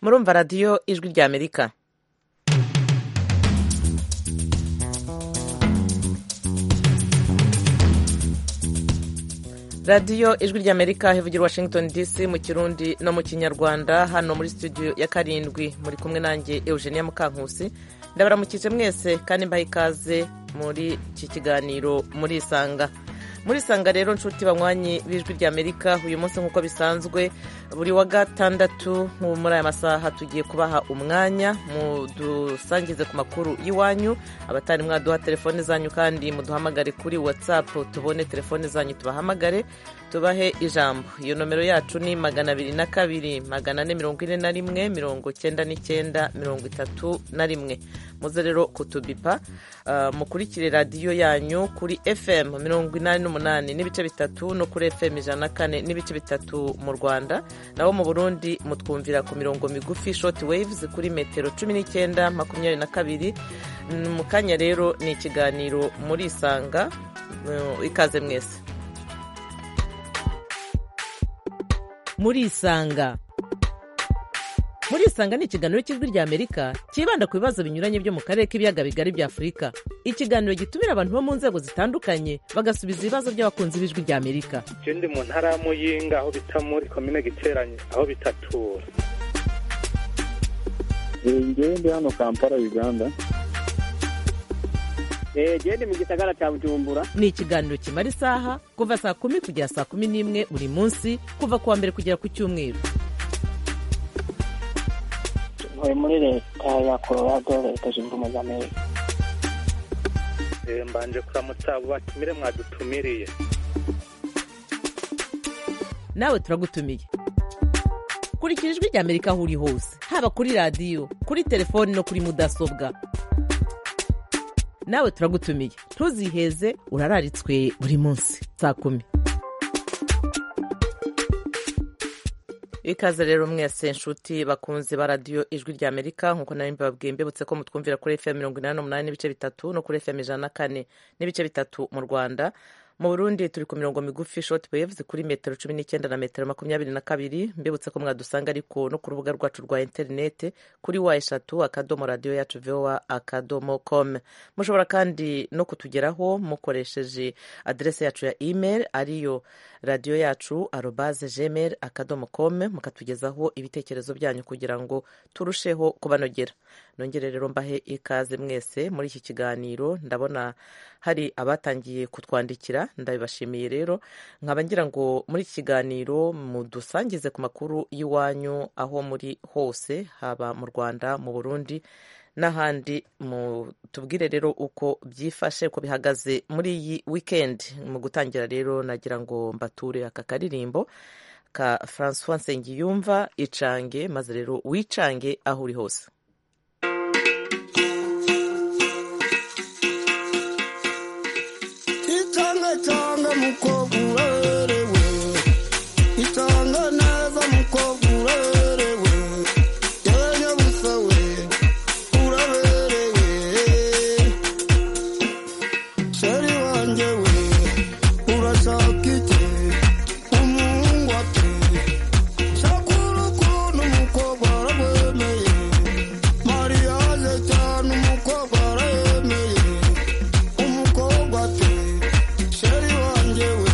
murumva radiyo ijwi rya amerika radiyo ijwi rya amerika hivugira washington dc mu kirundi no mu kinyarwanda hano muri studio ya karindwi muri kumwe nanjye eugenia mukankusi ndabaramukije mwese kandi mbaha ikaze muri iki kiganiro muri isanga muri isanga rero nshuti banywanyi b'ijwi rya amerika uyu munsi nk'uko bisanzwe buri wa gatandatu nk'ubu muri aya masaha tugiye kubaha umwanya mudusangize ku makuru y'iwanyu abatari mwaduha telefone zanyu kandi muduhamagare kuri watsapu tubone telefone zanyu tubahamagare tubahe ijambo iyo nomero yacu ni magana abiri na kabiri magana ane mirongo ine na rimwe mirongo cyenda n'icyenda mirongo itatu na rimwe muze rero kutubipa mukurikire radiyo yanyu kuri fm mirongo inani n'umunani n'ibice bitatu no kuri fm ijana na kane n'ibice bitatu mu rwanda naho mu burundi mutwumvira ku mirongo migufi shoti waves kuri metero cumi n'icyenda makumyabiri na kabiri mu kanya rero ni ikiganiro muri isanga ikaze mwese muri isanga muri isanga ni ikiganiro cy'ijwi rya amerika cyibanda ku bibazo binyuranye byo mu karere k'ibiyaga bigari bya afurika ikiganiro gitumira abantu bo mu nzego zitandukanye bagasubiza ibibazo by'abakunzi b'ijwi rya amerika ikindi mu ntara ya muyinga aho bita muri komine giteranye aho bitatura ngewe ndi hano kampala uganda gende mu gisagara cya bujumbura ni ikiganiro kimara isaha kuva saa kumi kugera saa kumi n'imwe buri munsi kuva ku wa mbere kugera ku cyumweru ntuye muri leta ya colorado leta zunze ubumwe za amerika mbanje kuramutsa abo batumire mwadutumiriye nawe turagutumiye kurikira ijwi rya amerika aho uri hose haba kuri radiyo kuri telefoni no kuri mudasobwa nawe turagutumiye ntuziheze urararitswe buri munsi saa kumi ikaze rero mwese inshuti bakunze ba radiyo ijwi rya amerika nkuko nari mbabwiye mbibutse ko mutwumvira kuri fm mirongo inani n'umunani n'ibice bitatu no kuri fm ijana na kane n'ibice bitatu mu rwanda mu burundi turi ku mirongo migufi shoti waves kuri metero cumi n'icyenda na metero makumyabiri na kabiri mbibutse ko mwadusanga ariko no ku rubuga rwacu rwa interineti kuri wa eshatu akadomo radiyo yacu vowa akadomo com mushobora kandi no kutugeraho mukoresheje aderese yacu ya email ariyo radiyo yacu arobaze gmail akadomo com mukatugezaho ibitekerezo byanyu kugira ngo turusheho kubanogera nongere rero mbahe ikaze mwese muri iki kiganiro ndabona hari abatangiye kutwandikira ndabibashimiye rero nkaba ngira ngo muri iki kiganiro mudusangize ku makuru y'iwanyu aho muri hose haba mu rwanda mu burundi n'ahandi tubwire rero uko byifashe uko bihagaze muri iyi wikendi mu gutangira rero nagira ngo mbature aka karirimbo ka francois nsengiyumva icange maze rero wicange aho uri hose itanga mukobwa uberewe itanga neza mukobwa uberewe yewe nyabusa we uraberewe sheri wanjye we urashaka iki umwungwa pe shakura ukuntu umukobwa warabwemeye mariage cyane umukobwa warayemeye umukobwa ati sheri wanjye we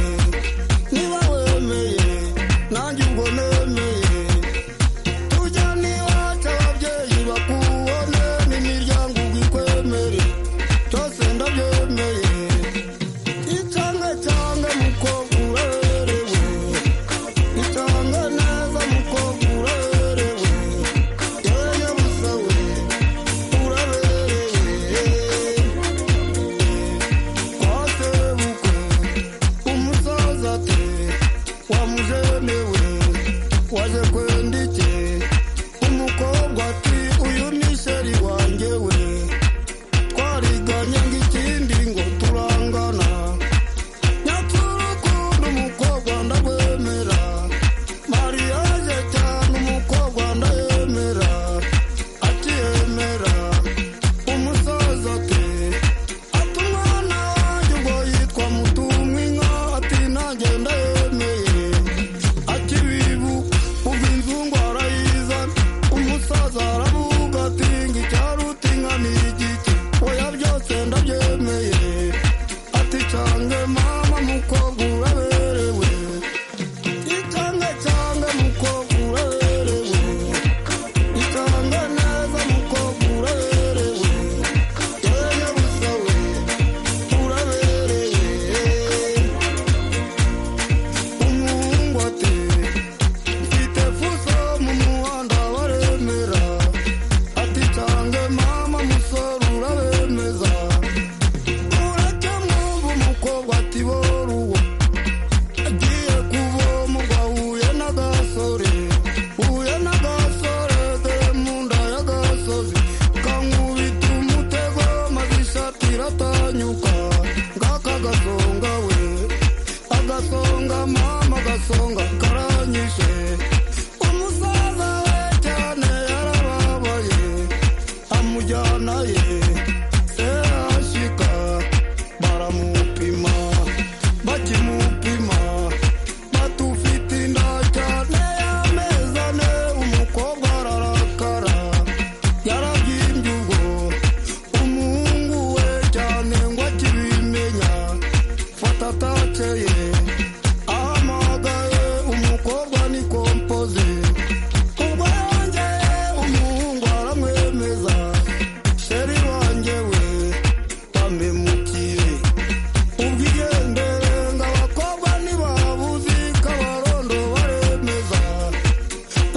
songa karanyishe umusaza we cyane yarababaye amujyana ye serashika baramupima bakimupima batufite inda cyane y'amezi ane umukobwa ararakara yarabyimbye ubwo umuhungu we cyane ngo akibimenya fata atakeye ahamagaye umukobwa ni kompoze ubwo yongeye umuhungu aramwemeza sheri wanjye we bamemukiye ubwigendere ngo abakobwa ntibabuzi kabarondo baremeza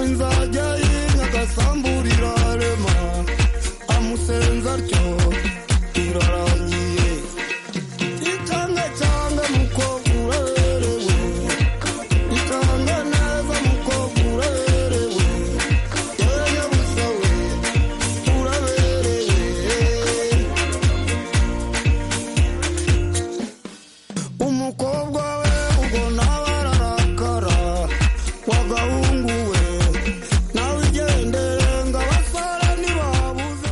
inzajya y'inyagasambura irarema amusenza atyo irarangiye itange cyane mukobwa uraberewe itange neza mukobwa uraberewe yewe busa we uraberewe umukobwa we ubona bararakara wagahungu we nawe igendere ngo abasore ntibabuze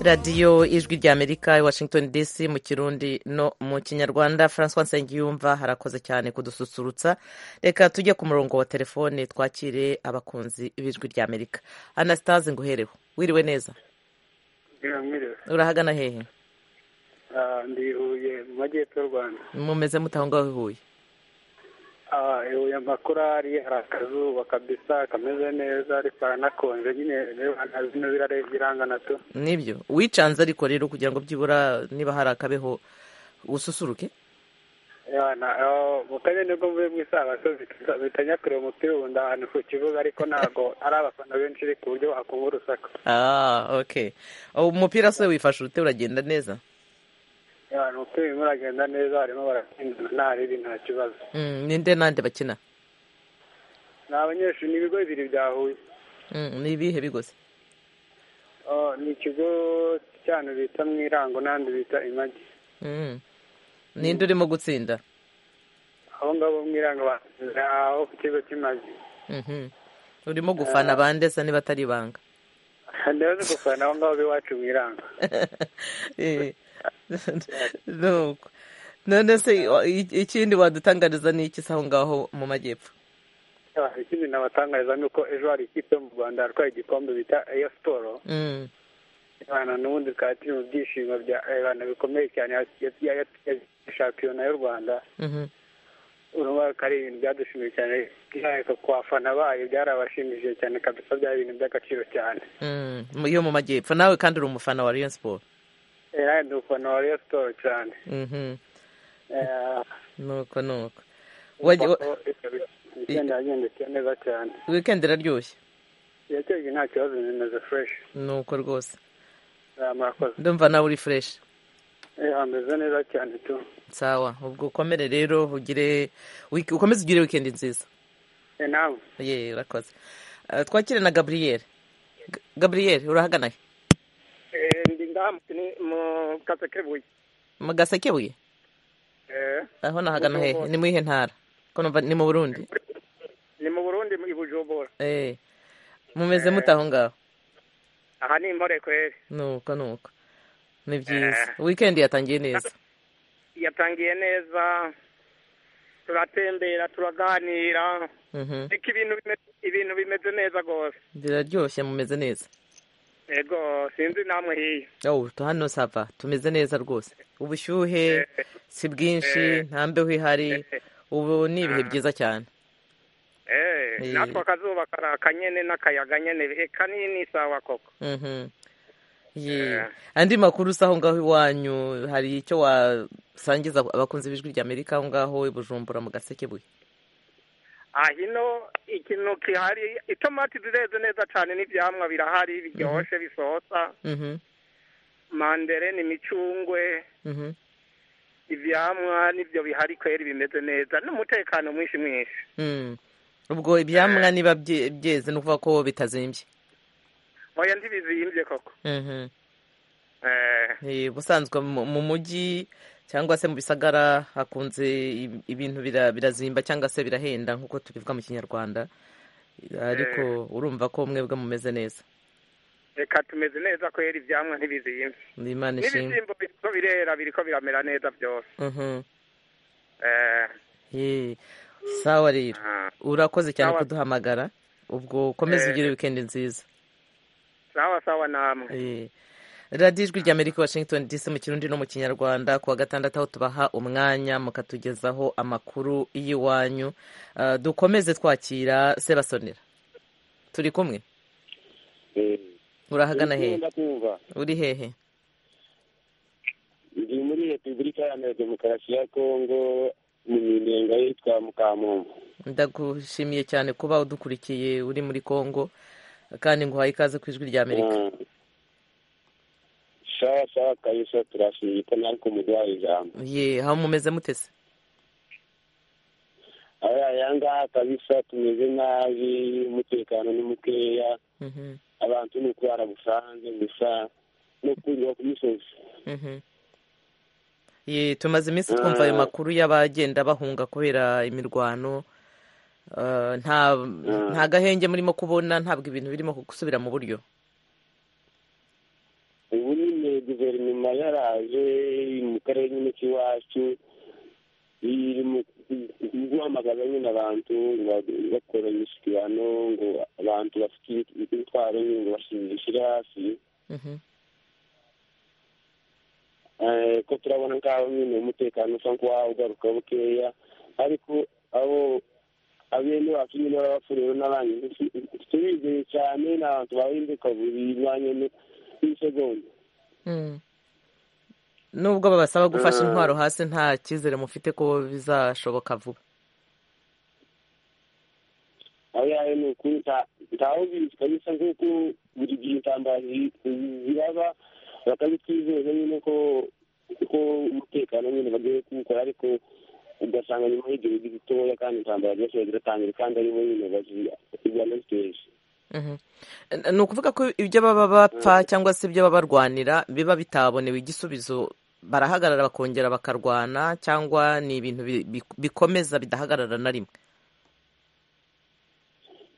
radiyo ijwi rya amerika i washington dc mu kirundi no mu kinyarwanda francois nsengiyumva harakoze cyane kudususurutsa reka tujye ku murongo wa telefone twakire abakunzi b'ijwi rya amerika anastase nguhereho wiriwe neza biramwiriwe urahagana hehe ndi huye mu majyepfo y'u rwanda mumeze mute aho ngaho i huye Ah, i huye amakorari hari akazuba kabisa kameze neza ariko haranakonje nyine reba nta zino birare birangana tu nibyo wicanze ariko rero kugira ngo byibura niba hari akabeho ususuruke mukamenya nibwo mvuye mu isabasozi bitanyakuriwe umupira wunda ahantu ku kibuga ariko ntabwo ari abafana benshi ku buryo wakumva urusaku ah ok umupira se wifashe ute uragenda neza Ya, ni umupira urimo uragenda neza barimo baratsindana nta ribi nta kibazo Mm, ninde nande bakina ni abanyeshuri ni ibigo bibiri byahuye Mm, ni ibihe bigose Oh, ni ikigo cyane bita mwirango n'ahandi bita imagi Mm. ninde urimo gutsinda abo ngabo mwirango batsinze aho ku kigo cy'imagi Mhm. urimo gufana bande se niba atari ibanga ndabaze gufana aho ngabo b'iwacu mwirango Eh. Nuko. none se wa- i- ikindi wadutangariza ni iki se aho ngaho mu majyepfo Ah, ikindi nabatangariza ni uko ejo hari ikipe yo mu rwanda yarwaye igikombe bita eyo siporo Mm. abana n'ubundi bikaba turi mu byishimo bya abantu bikomeye cyane ya- ya- ya- ya shampiyona y'u rwanda Mhm. urumva ko ari ibintu byadushimye cyane byareka ku bafana bayo byarabashimishije cyane kabisa byari ibintu by'agaciro cyane Mm. Mu- yo mu majyepfo nawe kandi uri umufana wa rayon sport era ndi umufana wa Rayon Sports cyane Mhm. Eh, nuko nuko Wajya- wa- kuko ikaba- ikenda yagendekeye neza cyane weekend iraryoshye yakeye nta kibazo bimeze fresh nuko rwose Eh, murakoze ndumva nawe uri fresh Eh, ameze neza cyane tu sawa ubwo ukomere rero ugire wiki- ukomeze ugire weekend nziza Eh, nawe ye urakoze Eh, twakire na gaburiyeri gaburiyeri urahagana he ndi ngaha mu kasekebuye mu gasekebuye aho nahagana hehe ni mu ihe ntara ko numva ni mu burundi ni mu burundi i bujumbura Eh, mumeze mute aho ngaho aha ni imporekweri nuko nuko ni byiza weekend yatangiye neza yatangiye neza turatembera turaganira Mhm. ariko ibintu bimeze ibintu bimeze neza rwose biraryoshye mumeze neza yego sinzi namwe hiya Oh, tu- hano sava tumeze neza rwose ubushyuhe si bwinshi nta mbeho ihari ubu ni ibihe byiza cyane Eh. eh natwe akazuba karaka nyene n'akayaga nyene eh, kanini sawa koko Mhm. Ye. andi makuru si aho ngaho iwanyu hari icyo wasangiza abakunzi b'ijwi rya amerika aho ngaho i bujumbura mu gasekebuye ah hino ikintu kihari itomati zireze neza cane n'ivyamwa birahari biryoshe bisosa Mhm, mandereni imicungwe mhm, ivyamwa nivyo bihari kweri bimeze neza n'umutekano mwinshi mwinshi mm. ubwo ibyamwa niba bye- byeze ni ukuvuga ko bitazimbye oya ntibizimvye koko Mhm. eh Eh, ubusanzwe mu mu mujyi cyangwa se mu bisagara hakunze i- ibintu bira- birazimba cyangwa se birahenda nk'uko tubivuga mu kinyarwanda ariko urumva ko mwebwe mumeze neza reka tumeze neza kwera ibyamwa ntibizimba ni imana ishimwe n'ibishyimbo biriko birera biriko biramera neza byose Mhm. Eh, Yee. sawa rero ah, urakoze cyane Sawa. kuduhamagara ubwo ukomeze Eh. ugire wikendi nziza sawa sawa namwe Eh. radiyo ijwi rya amerika washington dc mu kirundi no mu kinyarwanda ku wa gatandatu aho tubaha umwanya mukatugezaho amakuru y'iwanyu Ah, dukomeze twakira sebasonera turi kumwe urahagana hehe ndakumva uri hehe ndi muri repubulika iharanira demokarasi ya kongo mu minenga yitwa mukamumbo ndagushimiye cyane kuba udukurikiye uri muri congo kandi nguhaye ikaze ku ijwi rya amerika Ah. sawa sawa kabisa turashimye ko natwe muduhaye ijambo ye aho mumeze mutese aya yangaha kabisa tumeze nabi umutekano ni mukeya Mhm, abantu ni ukurara busanzwe gusa no kurira ku misozi mhm. ye tumaze iminsi twumva ayo makuru y'abagenda bahunga kubera imirwano Ah, nta nta gahenge murimo kubona ntabwo ibintu birimo gusubira mu buryo ubu nyine guverinoma yaraje mu karere nyine k'iwacu iri mu mu guhamagaza nyine abantu ngo ba- bakora imishyikirano ngo abantu bafite imitwaro nyine ngo bashimishe hafi Mhm, Eh, ko turabona nk'aho nyine umutekano usa nk'uwawe ugaruka bukeya ariko abo abene bacu nyine b'abafureho n'abandi turizeye cyane ni abantu bahinduka buri mwanya n'isegonda mm. nubwo babasaba gufasha intwaro hasi nta cyizere mufite ko bizashoboka vuba aho yawe ni ukuri nta- ntaho bizi kabisa nk'uko buri gihe intambara zi- ziraba bakabitwizeza nyine ko ko umutekano nyine bagiye kuwukora ariko ugasanga nyuma y'igihe gitoya kandi intambara zose ziratangira kandi aribo nyine bazi- zirwana ziteje Mhm. N- ni ukuvuga ko ibyo baba bapfa cyangwa se ibyo baba barwanira biba bitabonewe igisubizo barahagarara bakongera bakarwana cyangwa ni ibintu bi- bi- bikomeza bidahagarara na rimwe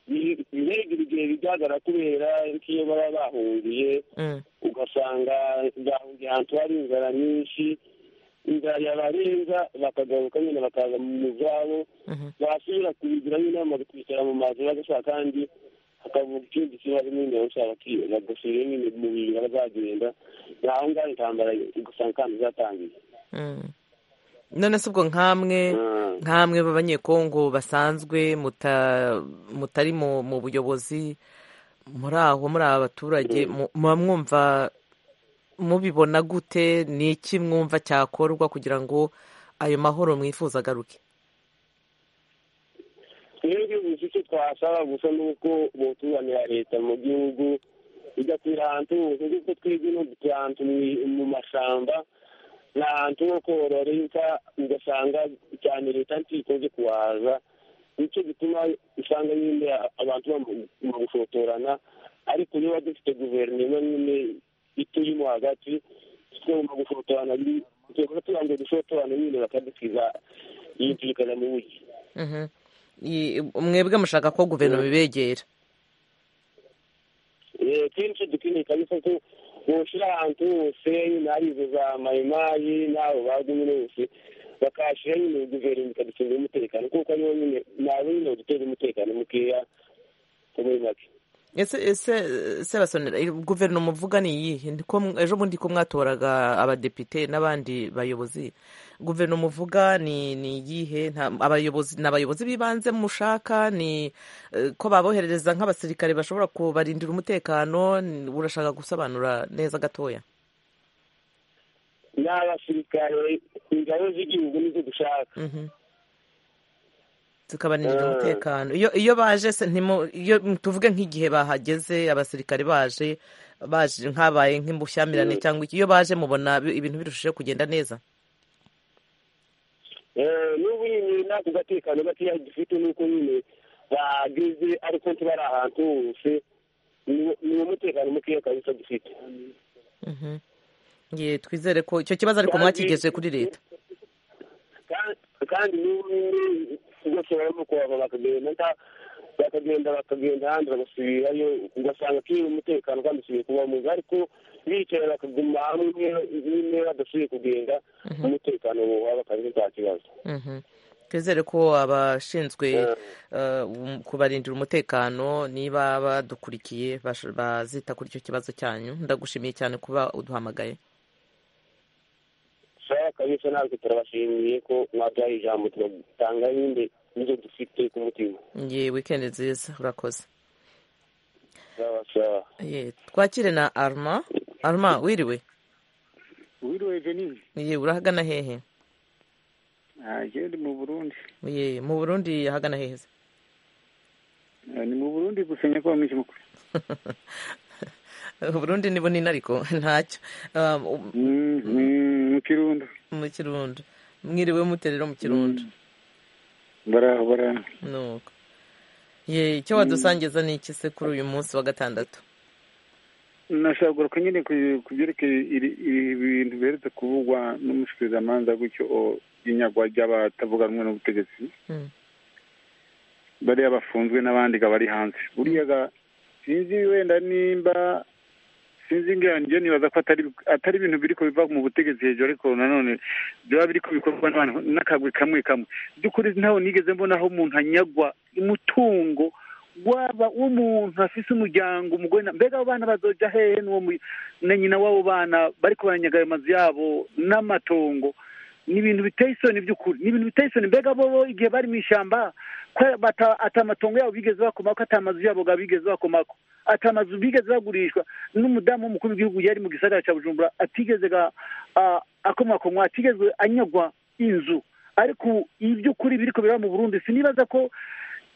Bi- biregira igihe bigaragara kubera ko iyo baba bahungiye Mm, ugasanga bahungiye ahantu hari inzara nyinshi inzara yabarenza bakagaruka nyine bakaza mu zabo mhm. basubira kubigira nyine bamaze kwicara mu mazu bagashaka kandi hakavuga ikindi kibazo nyine bashaka ki- bagasubira nyine mu bintu bazagenda naho ngaho intambara ugasanga kandi zatangiye Mm. none se ubwo nkamwe Ah. nkamwe b'abanyekongo basanzwe muta- mutari mu mu buyobozi muri aho muri aba baturage mu- muba mwumva mubibona gute ni iki mwumva cyakorwa kugira ngo ayo mahoro mwifuza agaruke twebwe gusa icyo twasaba gusa ni uko boturanira leta mu gihugu igakwira ahantu hose kuko twebwe no gutura ahantu mu- mu mashyamba ni ahantu ho korora inka ugasanga cyane leta ntikoze kuhaza nicyo gituma usanga nyine abantu baba mu- mu gushotorana ariko niba dufite guverinoma nyine iturimo hagati tugomba gushotorana tugomba tubanza gushotorana nyine bakadukiza yumvikana mu buryo Mhm. I- mwebwe mushaka ko guverinoma ibegera Eh, kenshi dukeneye kabisa ko boshira ahantu hose nyine hari izo za mayimayi n'abo bagumye bose bakahashyira nyine guverinoma ikaducungira umutekano kuko aribo nyine nabo nyine badutera umutekano mukeya ko muri make ese ese sebasonera guverinoma uvuga ni iyihe Ni ko mw- ejo bundi ko mwatoraga abadepite n'abandi bayobozi guverinoma uvuga ni ni iyihe Nta- abayobozi ni abayobozi b'ibanze mushaka ni eh, ko baboherereza nk'abasirikare bashobora kubarindira umutekano Ni- urashaka gusobanura neza gatoya n'abasirikare ingabo z'igihugu nizo dushaka Mhm. zikabanirira Ah. umutekano iyo iyo baje se ntimu- iyo tuvuge nk'igihe bahageze abasirikare baje baje nk'abaye nk'imbushyamirane cyangwa iki iyo baje mubona bi- ibintu birushijeho kugenda neza Eh, n'ubu nyine nako gatekano gakeya dufite nuko nyine bageze ariko ntibari ahantu hose ni ni umutekano mukeya kabisa dufite Mhm. ye twizere ko icyo kibazo ariko mwakigeje kuri leta kandi- kandi n'ubundi rwose barimo kuhava bakagenda bakagenda bakagenda ahandi bagasubirayo ugasanga akiri umutekano kandi usubiye kuba mubi ariko bicaye bakaguma hamwe nyine badasubiye kugenda umutekano waba akazi nta kibazo Mhm. twizere ko abashinzwe eh, um, kubarindira umutekano niba badukurikiye bash- bazita kuri icyo kibazo cyanyu ndagushimiye cyane kuba uduhamagaye sawa kabisa natwe turabashimiye ko mwaduhaye ijambo tugatanga nyine nizo dufite ku mutima ye wikendi nziza urakoze sawa sawa ye twakire na arma arma wiriwe wiriwe jenini ye urahagana hehe ndi mu burundi ye mu burundi ahagana hehe se? Ah, ni mu burundi gusa nyakubahwa mwinshi mukuru uburundi ni bunini ariko ntacyo Um, Mhm, mu kirundo mu kirundo mwiriwe mute rero mu kirundo baraho baraho nuko ye icyo wadusangiza ni iki se kuri uyu munsi wa gatandatu nashobora kugaruka nyine ku- ku byerekeye iri- ibi bintu biherutse kuvugwa n'umushikirizamanza gutyo o- y'inyagwa ry'abatavuga rumwe n'ubutegetsi Mm. bariya bafunzwe n'abandi ga bari hanze buriya ga sinzi wenda nimba sinzi ngira njye nibaza ko atari atari ibintu biriko biva mu butegetsi hejuru ariko nanone byaba biriko bikorwa n'abantu n'akagwi kamwe kamwe by'ukuri ntaho nigeze mbona aho umuntu anyagwa umutungo waba umuntu afise umuryango umugore na mbega abo bana bazoja hehe n'uwo mu- na nyina w'abo bana bariko baranyaga ayo mazu yabo n'amatongo ni ibintu biteye isoni by'ukuri ni ibintu biteye isoni mbega bo bo igihe bari mu ishyamba ko bata- ata amatongo yabo bigeze bakomako ata amazu yabo ga bigeze bakomako ata amazu bigeze bagurishwa n'umudamu w'umukuru w'igihugu yari mu gisagara cya bujumbura atigeze ga a- akomakomwa atigeze anyagwa inzu ariko iby'ukuri biriko biraba mu burundi sinibaza ko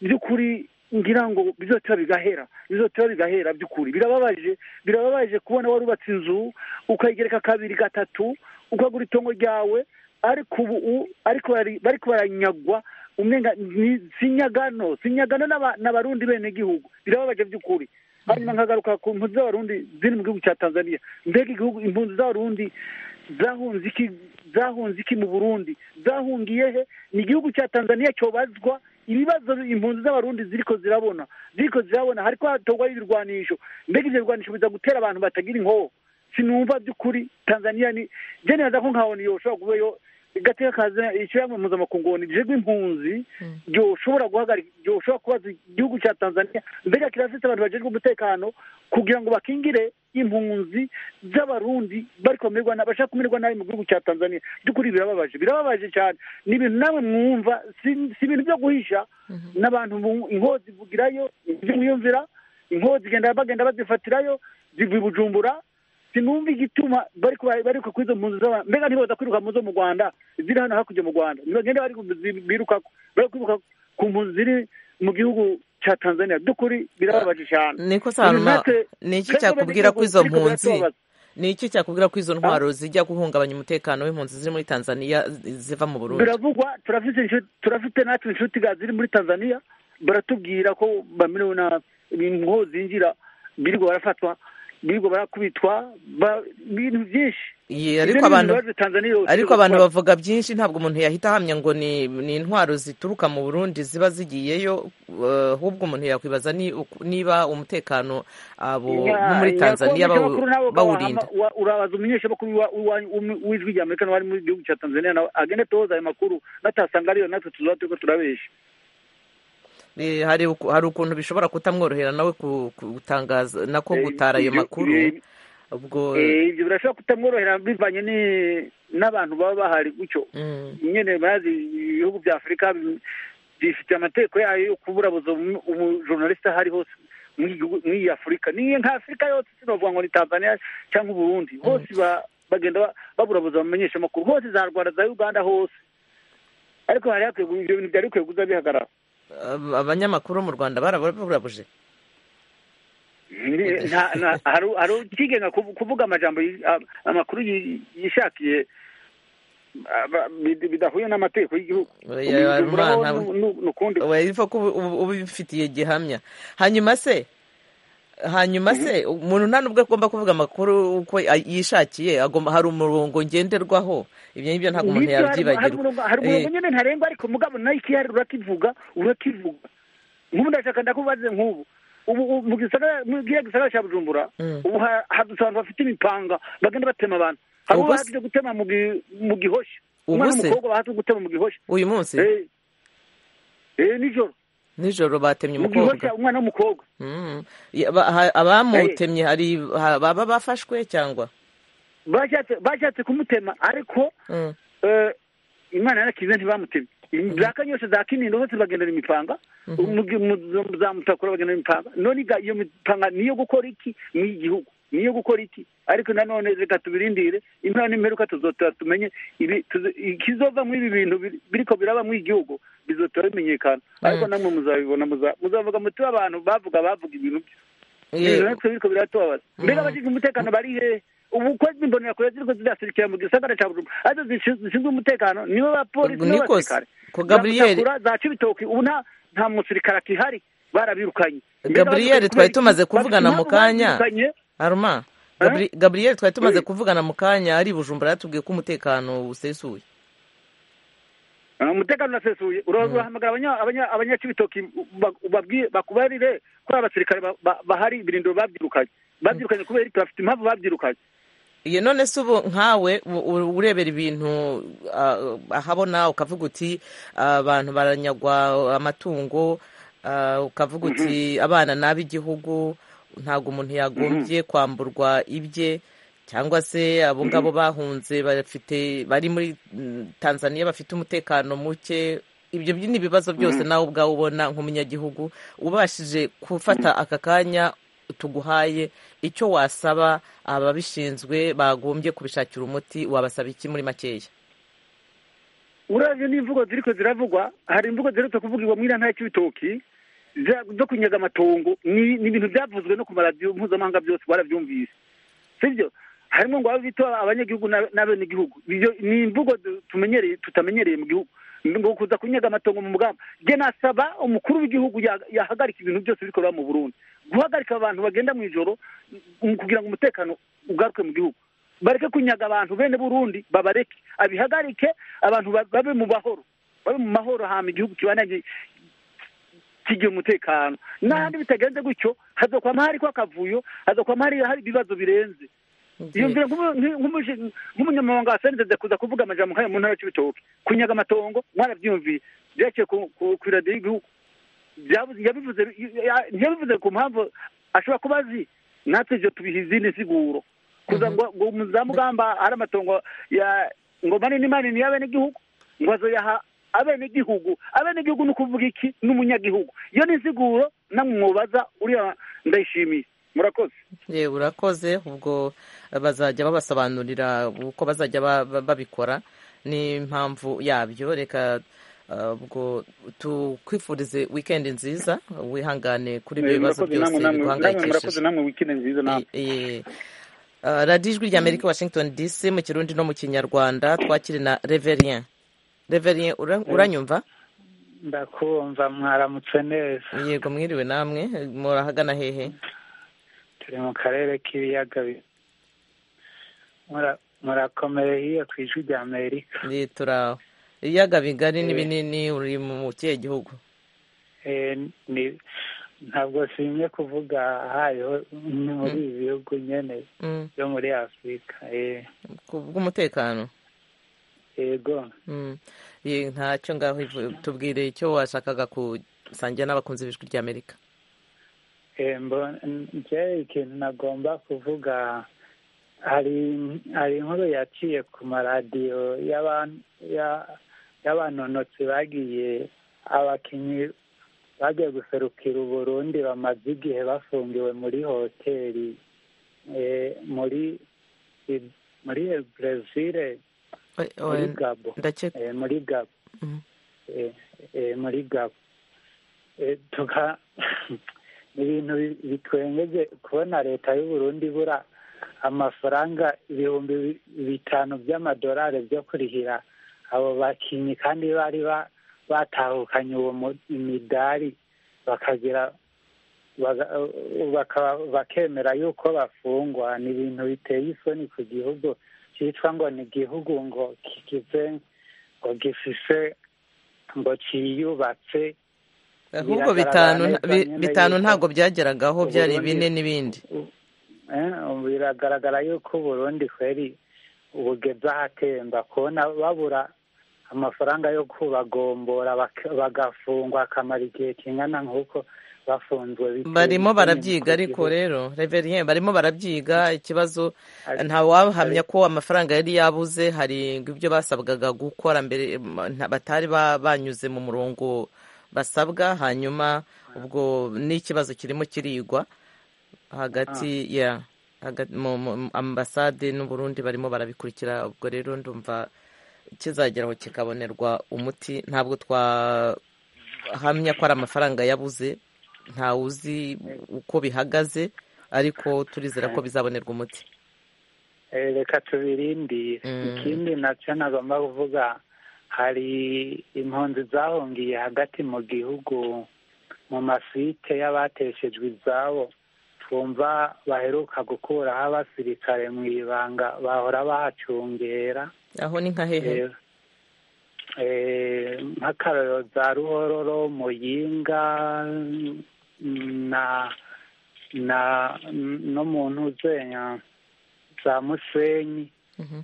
by'ukuri ngira ngo bizoteba bigahera bizoteba bigahera by'ukuri birababaje birababaje kubona warubatse inzu ukayigereka kabiri gatatu ukagura itongo ryawe ariko ubu ariko bari- bariko baranyagwa umenga ni sinyagano sinyagano n'aba- n'abarundi bene gihugu birababaje by'ukuri hanyuma nkagaruka ku mpunzi z'abarundi ziri mu gihugu cya tanzania mbega igihugu impunzi z'abarundi zahunze iki zahunze iki mu burundi zahungiye he ni igihugu cya tanzania cyobazwa ibibazo impunzi z'abarundi ziriko zirabona ziriko zirabona hariko hatorwayo ibirwanisho mbega ivyo birwanisho biza gutera abantu batagira inkoho sinumva by'ukuri tanzania ni je nibaza ko nkabona iyo ushobora kubayo gateka kaza ishyirahamwe mpuzamakungu ni jegwe impunzi ryoshobora guhagarika ryoshobora kubaza igihugu cya tanzania mbega kirafite abantu bajejwe umutekano kugira ngo bakingire impunzi z'abarundi bari kumerwa na bashaka kumerwa nabi mu gihugu cya tanzania by'ukuri birababaje birababaje cyane ni ibintu namwe mwumva si si ibintu byo guhisha n'abantu bu- inkozi zivugirayo ibyo mwiyumvira inkozi zigenda bagenda bazifatirayo ziva i bujumbura sinumva igituma bari kuba- bari ku izo mpunzi z'abantu mbega ntibaza kwiruka mu zo mu rwanda ziri hano hakurya mu rwanda nibagenda bari ku- zi- biruka ku- bari kwiruka ku mpunzi ziri mu gihugu cya tanzania by'ukuri birababaje cyane niko sanuma ni iki cyakubwira ko izo mpunzi ni iki cyakubwira ko izo ntwaro zijya guhungabanya umutekano w'impunzi ziri muri tanzania ziva mu burundi biravugwa turafite inshuti- turafite natwe inshuti ga ziri muri tanzania baratubwira ko bamerewe nabi ingo zinjira birirwa barafatwa birirwa barakubitwa ba- ibintu byinshi Ye, ariko Ibyo ni ibintu abantu bibabaje Tanzania yose ariko abantu gukora. bavuga byinshi ntabwo umuntu yahita ahamya ngo ni ni intwaro zituruka mu burundi ziba zigiyeyo eh, ahubwo umuntu yakwibaza ni uku- niba umutekano abo bo muri tanzania bawu- bawurinda urabaza umunyeshamakuru wa- wa- um- w'ijwi rya amerika n'abari mu gihugu cya tanzania nawe agende atoza ayo makuru natasanga ariyo natwe tuzoba turiko turabesha Eh, hari uku- hari ukuntu bishobora kutamworohera nawe ku- gutangaza nako Eh, gutara ayo ibyo- makuru eh, ubwo Eh, ibyo birashobora kutamworohera bivanye ni- n'abantu baba bahari gutyo mm, nyine bazi ibihugu bya afurika bi- bifite amategeko yayo yo kuburabuza umu- umujournaliste aho ari hose muri iki gihugu- muri iyi afurika ni nka afurika yose sinovuga ngo ni tanzania cyangwa uburundi hose ba- bagenda ba- baburabuza bamenyeshamakuru hose za rwanda za uganda hose ariko hari hakwiye gu- ibyo bintu byari bikwiye kuza bihagarara ab- abanyamakuru mu rwanda baraburabuje Ni- nta- nta- hari hari ukigenga kuv- kuvuga amajambo yi- a- amakuru yi- yishakiye aba- bid- bidahuye n'amategeko y'igihugu Oya, Ubijumbureho Armand, ntabwo- nu- nu- nukundi ubifitiye gihamya hanyuma se hanyuma se umuntu nta n'ubwo agomba kuvuga amakuru uko a- yishakiye agomba hari umurongo ngenderwaho ibyo ngibyo ntabwo umuntu Nibyo, hari- hari umurongo- yabyibagirwa hari Eh, umurongo nyine ntarengwa ariko mugabo nayo ikiyari urakivuga urakivuga nk'ubu ndashaka ndakubaze nk'ubu ubu ubu mu gisagara mu kiriya gisagara cya bujumbura Mm. ubu ha- hadusa abantu bafite imipanga bagenda batema abantu hari Ubuse- uwaje gutema mu gi- mu gihoshi umwana Ubuse? w'umukobwa bahaze gutema mu gihoshi uyu munsi Eh. eh nijoro nijoro batemye mu gihoshi umukobwa umwana w'umukobwa Mm. Ya- ba- ha- abamutemye hari ha- baba bafashwe cyangwa bashatse bashatse kumutema ariko Mm. eh, imana yarakize ntibamutemye za kanyosha za kinindo bose bagendana imipanga Mu gi- mu- za mutakura bagendana imipanga none iga- iyo mipanga niyo gukora iki n'igihugu niyo gukora iki ariko nanone reka tubirindire impera n'imperuka tuzotora tumenye ibi tuzo- ikizova muri ibi bintu biri- biriko biraba muri igihugu bizotora bimenyekana ariko namwe muzabibona muza- muzavuga muti abantu bavuga bavuga ibintu bye Eh, ibintu natwe biriko biratubabaza mbega abashinzwe umutekano bari hehe ubu ko imbonera kure ziriko ziraserukira mu gisagara ca bujumbura arizo zishinzwe zishinzwe umutekano nibo bapolisi Ni nibo kose. basirikare Ko Gabriel- Za Mutakura, za cibitoki ubu nta nta musirikare akihari barabirukanye Mbega Gabriel, abashinzwe twari kubera tumaze iki? kuvugana mu Bafite impamvu kanya. babirukanye. haruma Eh? Gabri- gabriel twari tumaze Eh. kuvugana mu kanya ari i bujumbura yatubwiye ko umutekano usesuye Ah, umutekano urasesuye Ura- urahamagara abanya- abanya- abanyacibitoki uba- ubabwire- bakubarire ko abasirikare ba- ba- bahari ibirindiro babyirukanye babyirukanye kubera iki bafite impamvu babyirukanye iyo none se ubu nkawe u- u- urebera ibintu ah, ahabona ukavuga uti ah, abantu baranyagwa amatungo ah, ukavuga uti abana nabi igihugu ntabwo umuntu yagombye kwamburwa ibye cyangwa se abo ngabo bahunze bafite bari muri mm, tanzania bafite umutekano muke ibyo byi- ni ibibazo byose nawe ubwawe ubona nk'umunyagihugu ubashije gufata aka kanya tuguhaye icyo wasaba ababishinzwe bagombye kubishakira umuti wabasaba iki muri makeya uravye n'imvugo ziriko ziravugwa hari imvugo ziherutse kuvugirwa muri iriya ntara y'ibitoki zo kunyaga amatongo ni ni ibintu byavuzwe no ku maradiyo mpuzamahanga byose barabyumvise sibyo harimo ngo abe bito abanyagihugu n'ab- n'abenegihugu Iyo ni imvugo du- tumenyereye tutamenyereye mu gihugu ngo kuza kunyaga amatongo mu mugamba je nasaba umukuru w'igihugu ya- yahagarika ibintu byose biriko biba mu burundi guhagarika abantu bagenda mu ijoro mm, kugira ngo umutekano ugaruke mu gihugu bareke kunyaga abantu bene burundi babareke abihagarike abantu ba- babe mu bahoro babe mu mahoro hama igihugu kibanage kigira umutekano n'ahandi bitagenze gutyo hazokwama hariko akavuyo hazokwama hari hari ibibazo birenze iyo nzira nk'umu- nk'u- nk'umushi- nk'umunyamabanga wa senze kuza kuvuga amajambo nk'ayo mu ntara y'ibitoki kunyaga amatongo mwarabyumviye byaciye ku- ku ku iradiyo y'igihugu Byabuze- yabivuze ya- ntiyabivuze ku mpamvu ashobora kuba azi natwe ibyo tubiha izindi nsiguro kuza ngo ngo za mugamba hari amatongo ya ngo manini manini y'abenegihugu ngo azoyaha abenegihugu abenegihugu ni ukuvuga iki n'umunyagihugu iyo ni insiguro namwe mwobaza uriya ndayishimiye murakoze yewe urakoze ubwo bazajya babasobanurira uko bazajya ba- ba- babikora n'impamvu yabyo reka ah, ubwo tukwifurize wikendi nziza wihangane kuri ibyo bibazo murakoze namwe byose namwe namwe murakoze biguhangayikishije namwe wikende nziza namwe Eh, eh. Ah, radiyo ijwi rya amerika washington dc mu kirundi no mu kinyarwanda twakiri na reverien reverien ura- uranyumva ndakumva mwaramutse neza yego mwiriwe namwe murahagana hehe turi mu karere k'ibiyaga bi- mura- murakomeye hiyo ku ijwi rya amerika Ndi turaho ibiyaga bigari ni binini uri mu kihe gihugu Eh, ni- ntabwo simye kuvuga hayo ni muri ibi bihugu nyene Mm, byo muri afurika eh, ku bw'umutekano yego Mm, ye- ntacyo ngaho ivu- tubwire icyo washakaga gusangira n'abakunzi b'ijwi rya amerika Eh, mbo- njye ikintu nagomba kuvuga hari hari inkuru yaciye ku maradiyo y'aban- ya- y'abanonotsi bagiye abakinnyi bagiye guserukira uburundi bamaze igihe bafungiwe muri hoteli eh, muri muri brezile Oe- muri oe- gabo ndakeka eh, muri gabo Mhm. eh, eh, muri gabo Eh, tuka ni ibintu bi- bitwengeje kubona leta y'uburundi ibura amafaranga ibihumbi bi- bitanu by'amadolari byo kurihira abo bakinyi kandi bari ba- batahukanye uwo mu- imidari bakagira baga- bakaba- bakemera yuko bafungwa ni ibintu biteye isoni ku gihugu cyitwa ngo ni igihugu ngo kigize ngo gifise ngo cyiyubatse ahubwo Biragaragara bitanu nta- neza bi- nyene bitanu yuko ntabwo byageragaho byari Uburundi- bine n'ibindi Eh, biragaragara yuko uburundi kweri bugeze ahatemba kubona babura amafaranga yo kubagombora bak- bagafungwa akamara igihe kingana nk'uko bafunzwe biteye barimo isoni barabyiga ku ariko gihugu. rero reverien barimo barabyiga ikibazo Ari- ntawahamya ari- ko amafaranga yari yabuze hari ibyo basabwaga gukora mbere nta- batari ba- banyuze mu murongo basabwa hanyuma ubwo n'ikibazo kirimo kirigwa hagati ya hagati- mu- mu- ambasade n'uburundi barimo barabikurikira ubwo rero ndumva kizageraho kikabonerwa umuti ntabwo twahamya ko ari amafaranga yabuze ntawe uzi uko bihagaze ariko turizera ko bizabonerwa umuti Eh, reka tubirindire Mm. ikindi nacyo nagomba kuvuga hari impunzi zahungiye hagati mu gihugu mu masite y'abateshejwe izabo twumva baheruka gukuraho abasirikare mu ibanga bahora bahacungera aho ni nka hehe Eh, eh, nk'akarorero za ruhororo muyinga mm, na na mm, no mu ntuzenya za musenyi Mhm.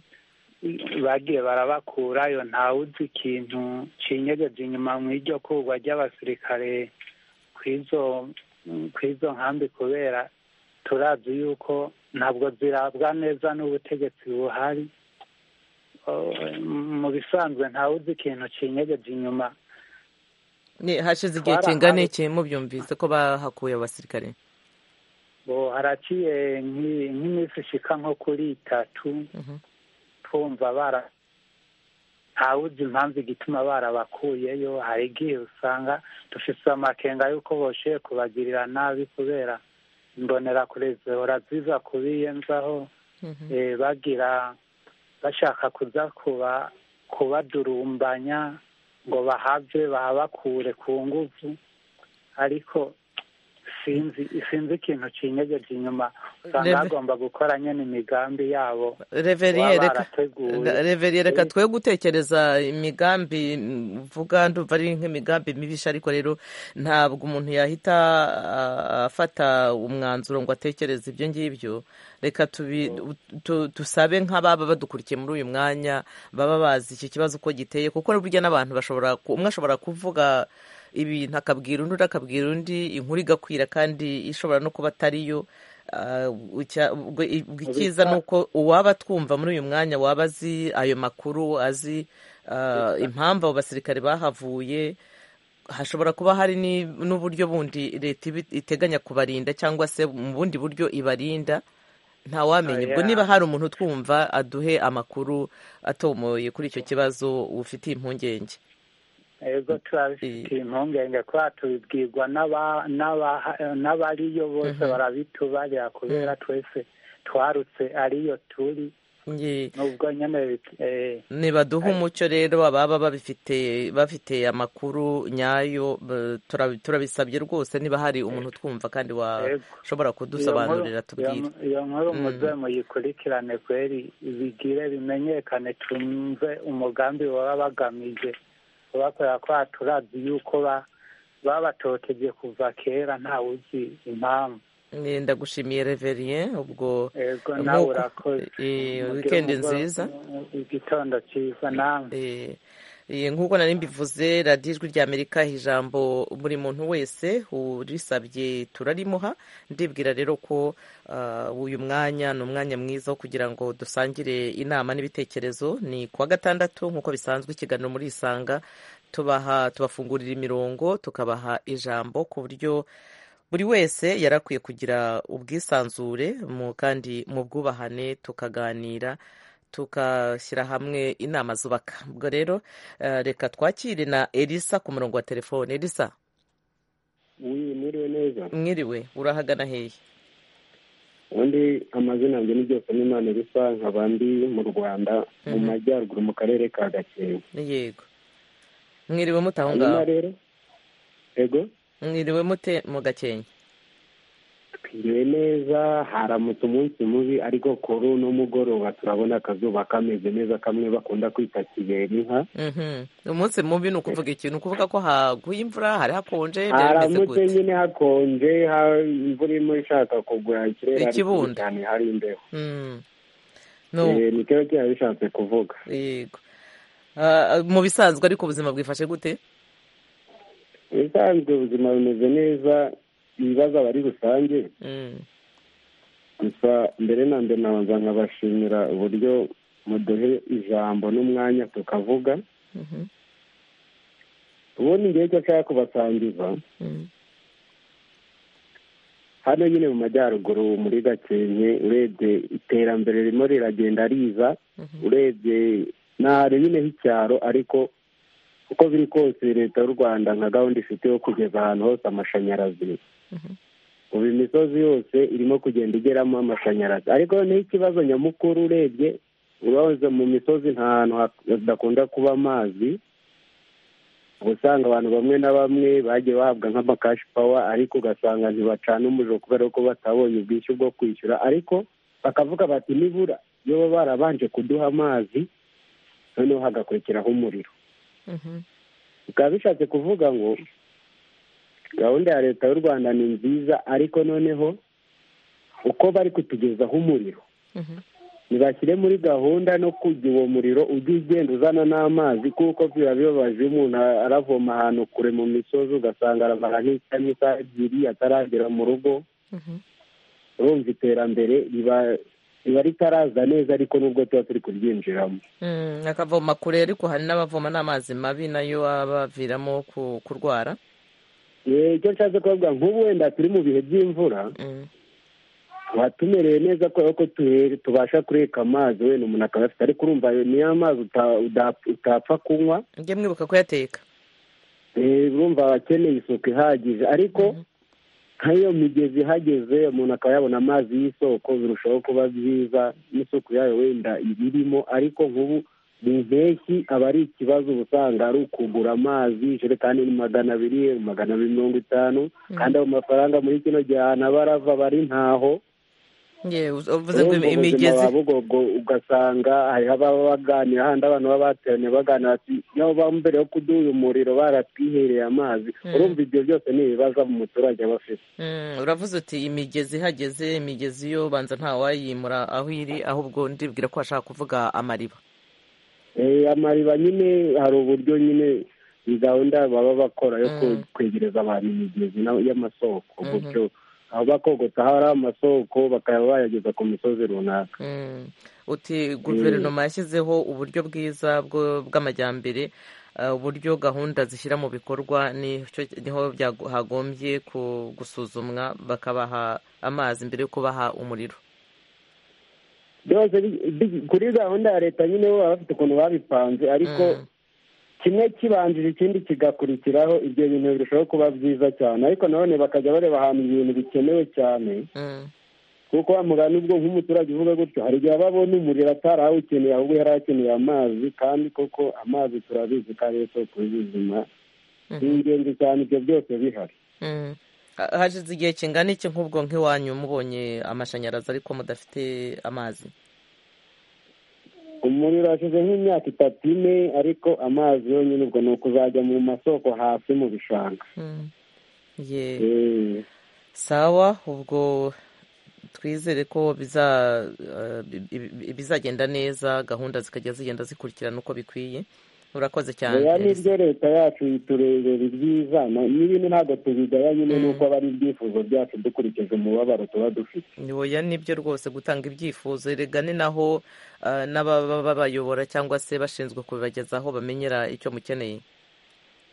bagiye barabakurayo ntawe uzi ikintu kinyegeje inyuma mu iryo kurwa ry'abasirikare kw'izo kw'izo nkambi kubera turazi yuko ntabwo zirabwa neza n'ubutegetsi buhari Oh, mu bisanzwe ntawe uzi ikintu kinyegeje inyuma Ni- hashize igihe Twarahawe- kingana iki mubyumvise ko bahakuye abasirikare ngo haraciye nk'i- nk'iminsi ishika nko kuri itatu Mhm. twumva bara ntawe uzi impamvu igituma barabakuyeyo hari igihe usanga dufise amakenga y'uko boshoye kubagirira nabi kubera imbonerakure zihora ziza kubiyenzaho Mhm. eh, bagira bashaka kuza kuba kubadurumbanya ngo bahave bahabakure ku nguvu ariko sinzi sinzi ikintu kinyegeje inyuma usanga Rebe- hagomba gukora nyene imigambi yabo Reverie, baba reka barateguye. Da- Reverie, reka twe gutekereza imigambi mm, uvuga ndumva ari nk'imigambi mibisha ariko rero ntabwo umuntu yahita ah, afata umwanzuro ngo atekereze ibyo ngibyo reka tubi- tu- dusabe nk'ababa badukurikiye muri uyu mwanya baba bazi iki kibazo uko giteye kuko burya n'abantu bashobora ku- umwe ashobora kuvuga ibintu akabwira undi undi akabwira undi inkuru igakwira kandi ishobora no kuba atariyo Ah, icya- ubwo ubwo icyiza ni uko uwaba twumva muri uyu mwanya waba azi ayo makuru azi ah, impamvu abo basirikare bahavuye hashobora kuba hari ni- n'uburyo bundi leta ibi- iteganya kubarinda cyangwa se mu bundi buryo ibarinda ntawamenya Ah, ubwo yeah. niba hari umuntu utwumva aduhe amakuru atomoye kuri icyo kibazo ufitiye impungenge ego turabifitiye impungenge kubera tubibwirwa n'aba- n'aba- n'abariyo bose barabitubarira kubera twese twarutse ariyo turi Nge- nubwo nyine bit- eh, nibaduha umucyo rero ababa babifite bafite amakuru nyayo b- tura- turabisabye rwose niba hari umuntu utwumva kandi Yego. washobora iyo nkuru- kudusobanurira tubwire iyo- iyo nkuru muze muyikurikirane kweri bigire bimenyekane tumve umugambi baba bagamije kubakorera kubera turazi yuko ba- babatoteje kuva kera ntawe uzi impamvu Eh, ndagushimiye reverien ubwo ego Nk'uko- nawe urakoze eh, Mugire weekend umugoroba- nziza. igitondo cyiza nawe Eh, eh, nk'uko nari mbivuze radiyo ijwi ry'amerika aha ijambo buri muntu wese urisabye turarimuha ndibwira rero ko ah, uyu mwanya ni umwanya mwiza wo kugira ngo dusangire inama n'ibitekerezo ni kuwa gatandatu nk'uko bisanzwe ikiganiro muri isanga tubaha tubafungurira imirongo tukabaha ijambo ku buryo buri wese yari akwiye kugira ubwisanzure mu kandi mu bwubahane tukaganira tugashyira hamwe inama zubaka ubwo rero eh, reka twakire na elisa ku murongo wa telefone elisa wiwe muriwe neza mwiriwe urahagana hehe ubundi amazina yanjye ni byose n'imana bisa nkaba ndi mu rwanda mu majyaruguru mu karere ka gakenke yego mwiriwe mute aho hanyuma ngaho rero ego mwiriwe mute mu gakenke tuguwe neza haramutse umunsi mubi ariko kuri uno mugoroba turabona akazuba kameze neza kamwe bakunda kwita kibera inka Mhm. umunsi mubi ni ukuvuga iki ni ukuvuga ko haguye imvura hari hakonje byari bimeze haramutse gute nyine hakonje ha- imvura irimo ishaka kugwa ikirere ari Ikibundo. kibi cyane hari imbeho Mm. No. Eh, ni cyo kiba bishatse kuvuga yego Ah, mu bisanzwe ariko ubuzima bwifashe gute ibisanzwe ubuzima bumeze neza ibibazo aba ari rusange Mm. gusa mbere na mbere nabanza nkabashimira uburyo muduhe ijambo n'umwanya tukavuga Mhm. ubundi ngewe icyo nshaka kubasangiza Mm. hano nyine mu majyaruguru muri gakenke urebye iterambere ririmo riragenda riza Mhm. urebye ntahantu nyine h'icyaro ariko uko biri kose leta y'u rwanda nka gahunda ifite yo kugeza ahantu hose amashanyarazi Mhm. ubu imisozi yose irimo kugenda igeramo amashanyarazi ariko noneho ikibazo nyamukuru urebye ubahoze mu misozi nta hantu ha- hadakunda kuba amazi uba usanga abantu bamwe na bamwe bagiye bahabwa nk'amakashi pawa ariko ugasanga ntibacana umuriro kubera ko batabonye ubwishyu bwo kwishyura ariko bakavuga bati nibura iyo baba barabanje kuduha amazi noneho hagakurikiraho umuriro Mhm. bikaba bishatse kuvuga ngo gahunda ya leta y'u rwanda ni nziza ariko noneho uko bari kutugezaho umuriro Mhm. ntibashyire muri gahunda no kujya uwo muriro ujya ugenda uzana n'amazi kuko biba bibabaje iyo umuntu aravoma ahantu kure mu misozi ugasanga aramara nk'isaha nk'isaha ebyiri ataragera mu rugo Mhm. urumva iterambere riba riba ritaraza neza ariko nubwo tuba turi kuryinjiramo Mm, akavoma kure ariko hari n'abavoma n'amazi mabi nayo abaviramo ku- kurwara Eh, icyo nshatse kuvuga nk'ubu wenda turi mu bihe by'imvura Mm. tuba tumereye neza kubera ko tuhe- tubasha kureka amazi wenda umuntu akaba afite ariko urumva ayo niyo amazi uta- uda- utapfa kunywa njye mwibuka kuyateka Eh, urumva aba akeneye isuku ihagije ariko nk'iyo migezi ihageze umuntu akaba yabona amazi y'isoko birushaho kuba byiza n'isuku yayo wenda iba irimo ariko nk'ubu mu mpeshyi aba ari ikibazo uba usanga ari ukugura amazi ijerekani ni magana abiri magana abiri mirongo itanu kandi ayo mafaranga muri kino gihe ahantu aba arava aba ari ntaho Ye, uz- uvuze ngo urumva ubuzima imigezi ba bugogo ugasanga hari ababa baganira handi abantu baba bateraniye baganira bati nabo baba mbere yo kuduha uyu muriro baratwihereye amazi Mm. urumva ibyo byose ni ibibazo umuturage aba afite Mm, uravuze uti imigezi ihageze imigezi yo banza ntawayimura aho iri ahubwo ndibwira ko bashaka kuvuga amariba Eh, amariba nyine hari uburyo nyine iyi gahunda baba bakora yo ku- Mm. kwegereza abantu imigezi na- y'amasoko Mhm. uburyo aho bakogota hari amasoko bakaba bayageza ku misozi runaka Mm. uti guverinoma yashyizeho uburyo bwiza bwo- bw'amajyambere eh, uburyo gahunda zishyira mu bikorwa nicyo- niho byago- hagombye ku- gusuzumwa bakabaha amazi mbere yo kubaha umuriro byose bi- bi- kuri gahunda ya leta nyine bo baba bafite ukuntu babipanze ariko Mm. kimwe kibanjije ikindi kigakurikiraho ibyo bintu birushaho kuba byiza cyane ariko nanone bakajya bareba ahantu ibintu bikenewe cyane Mm. kuko bamugana nubwo nk'umuturage uvuga gutyo hari igihe aba abona umuriro atari awukeneye ahubwo yari akeneye amazi kandi koko amazi turabizi ko ari yo soko y'ubuzima ni Mhm. ingenzi cyane ibyo byose bihari Mm. Ha- hashize igihe kingana iki nk'ubwo nk'iwanyu mubonye amashanyarazi ariko mudafite amazi umuriro hashize nk'imyaka itatu ine ariko amazi yonyine ubwo ni ukuzajya mu masoko hasi mu bishanga Mm. Ye. Eh. sawa ubwo twizere ko biza eh, bi- bi- bizagenda neza gahunda zikajya zigenda zikurikirana uko bikwiye urakoze cyane oya Elisa. nibyo leta yacu iturebera ibyiza na- n'ibindi ntabwo tubigaya nyine Mm. nuko aba ari ibyifuzo byacu dukurikije umubabaro tuba dufite Ni oya nibyo rwose gutanga ibyifuzo erega ni naho eh, n'ababa babayobora cyangwa se bashinzwe kubibagezaho bamenyera icyo mukeneye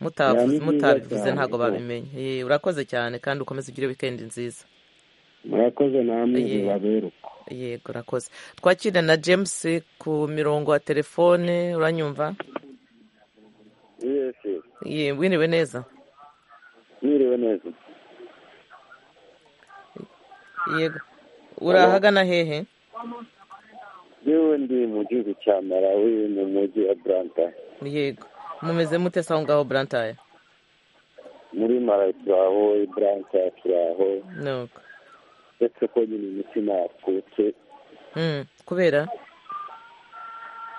mutavuze Ya, ni byiza mutabivuze cyane ntabwo rwose. babimenye Eh, urakoze cyane kandi ukomeze ugire wikendi nziza murakoze namwe Aye. bibabera uko yego urakoze twakira na james ku mirongo ya telefone uranyumva yesi Ye, wiriwe neza mwiriwe neza yego urahagana hehe yewe ndi mu gihugu cya malawi mu mujyi wa buranta yego mumeze mute se aho ngaho burantaye muri malawi turaho i buranta turaho nuko uretse ko nyine imitima yakutse Mm, kubera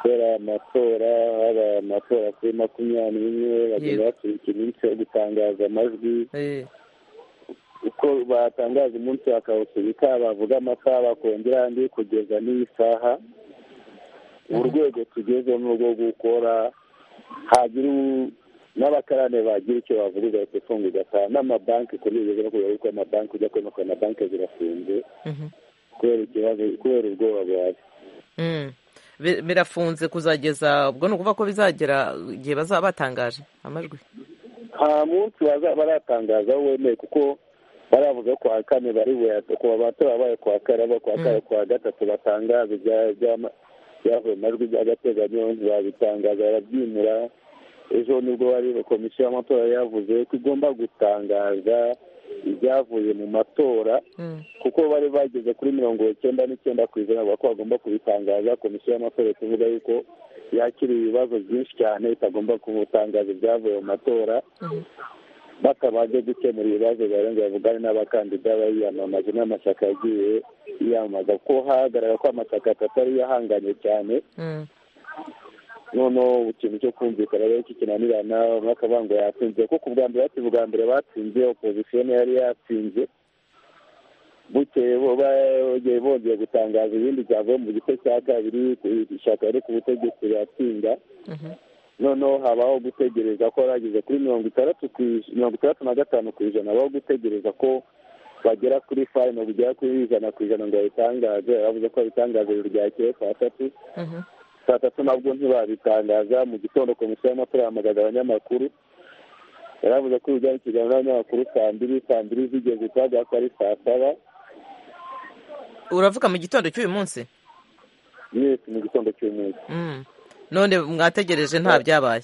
kubera aya matora haba amatora kuri makumyabiri n'imwe bagenda baturika iminsi yo gutangaza amajwi eh, uko batangaza umunsi bakawusubika bavuga amasaha bakongera andi kugeza n'iyi saha urwego tugezemo rwo gukora hagira u- n'abakarane bagira icyo bavuga ugahita ufunga ugataha n'amabanki kuri ubu no kubera yuko amabanki ujya kubona ko amabanki zirafunze mhm, kubera ikibazo kubera ubwoba buhari mm. Bi- birafunze kuzageza ubwo ni ukuvuga ko bizagera igihe bazaba batangaje amajwi nta munsi bazaba baratangazaho wemeye kuko baravuga ko kuwa kane bari buyate ku batora babaye kuwa kane abo kuwa kane kuwa gatatu batangaza ibya- byama- byavuye mu majwi by'agateganyo babitangaza barabyimura ejo nibwo bari komisiyo y'amatora yavuze ko igomba gutangaza ibyavuye mu matora Mm, kuko bari bageze kuri mirongo icyenda n'icyenda ku ijana bavuga ko bagomba kubitangaza komisiyo y'amatora iri kuvuga yuko yakira ibibazo byinshi cyane itagomba kutangaza ibyavuye mu matora mhm, batabanje gukemura ibibazo barenga bavugane n'abakandida bayiyamamaje n'amashyaka yagiye yiyamamaza ko hagaragara ko amashyaka atatu ariyo ahanganye cyane mm, noneho ikintu cyo kumvikana rero kikinanirana nk'akabango yatsinze kuko ubwa mbere bati ubwa mbere batsinze opozisiyo niyo yari yatsinze bukeye bo- bongeye bongeye gutangaza ibindi byavuye mu gice cya kabiri ishyaka riri ku butegetsi riratsinda mhm, noneho habaho gutegereza ko bageze kuri mirongo itandatu ku ij- mirongo itandatu na gatanu ku ijana habaho gutegereza ko bagera kuri fayi mirongo igera kuri ijana ku ijana ngo babitangaze bavuze ko babitangaza ijoro ryakeye saa tatu mhm, saa tatu nabwo ntibabitangaza mu gitondo komisiyo y'amatora yahamagaza abanyamakuru yaravuze ko ibijyanye ikiganiro n'abanyamakuru saa mbiri saa mbiri zigeze twavuga ko ari saa saba uravuga mu gitondo cy'uyu munsi yesi mu gitondo cy'umunsi Mm. none mwategereje nta byabaye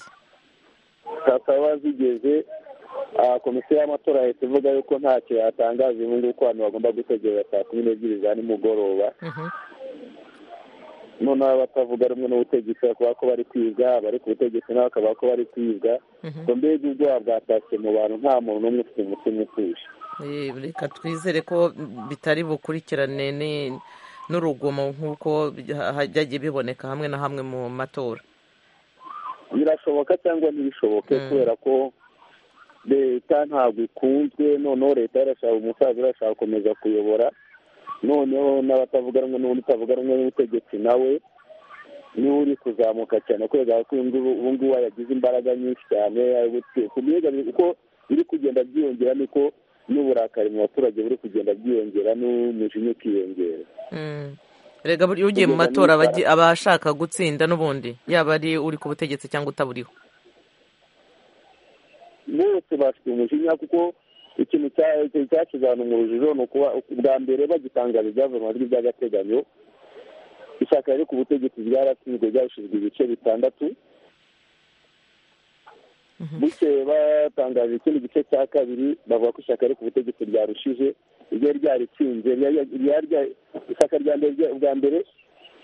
saa saba zigeze ah, komisiyo y'amatora yahita ivuga yuko ntacyo yatangaza ubu ngubu ko abantu bagomba gutegereza saa kumi n'ebyiri za nimugoroba Mhm, noneho abatavuga rumwe n'ubutegetsi bakavuga ko bari kwibwa abari ku butegetsi nabo bakavuga ko bari kwibwa mhm. ngo mbega ubwoba bwatashye mu bantu nta muntu n'umwe ufite umutima utuje Eh, reka twizere ko bitari bukurikirane ni- n'urugomo nk'uko bya- byagiye biboneka hamwe na hamwe mu matora birashoboka cyangwa ntibishoboke Mm. kubera ko leta ntabwo ikunzwe noneho leta irashaka umusaza irashaka gukomeza kuyobora noneho n'abatavuga rumwe n'ubundi utavuga rumwe n'ubutegetsi nawe niwe uri kuzamuka cyane kubera ko uyu nguyu- ubu ngubu yagize imbaraga nyinshi cyane ari gute- ku biga uko biri kugenda byiyongera niko n'uburakari mu baturage buri kugenda bwiyongera n'umujinya ukiyongera Mm. rega buriya ugiye mu matora abagi- abashaka gutsinda n'ubundi yaba ari uri ku butegetsi cyangwa utaburiho bose bafite umujinya kuko ikintu cya- cya- cyashize abantu mu rujijo ni ukuba ubwa mbere bagitangaza ibyavuye mu majwi by'agateganyo ishyaka riri ku butegetsi ryaratsinzwe ryashinzwe ibice bitandatu bukeye batangaje ikindi gice cya kabiri bavuga ko ishyaka riri ku butegetsi ryarushije iryo ryaritsinze ryari- ryari rya- ishyaka rya mbere rya- ubwa mbere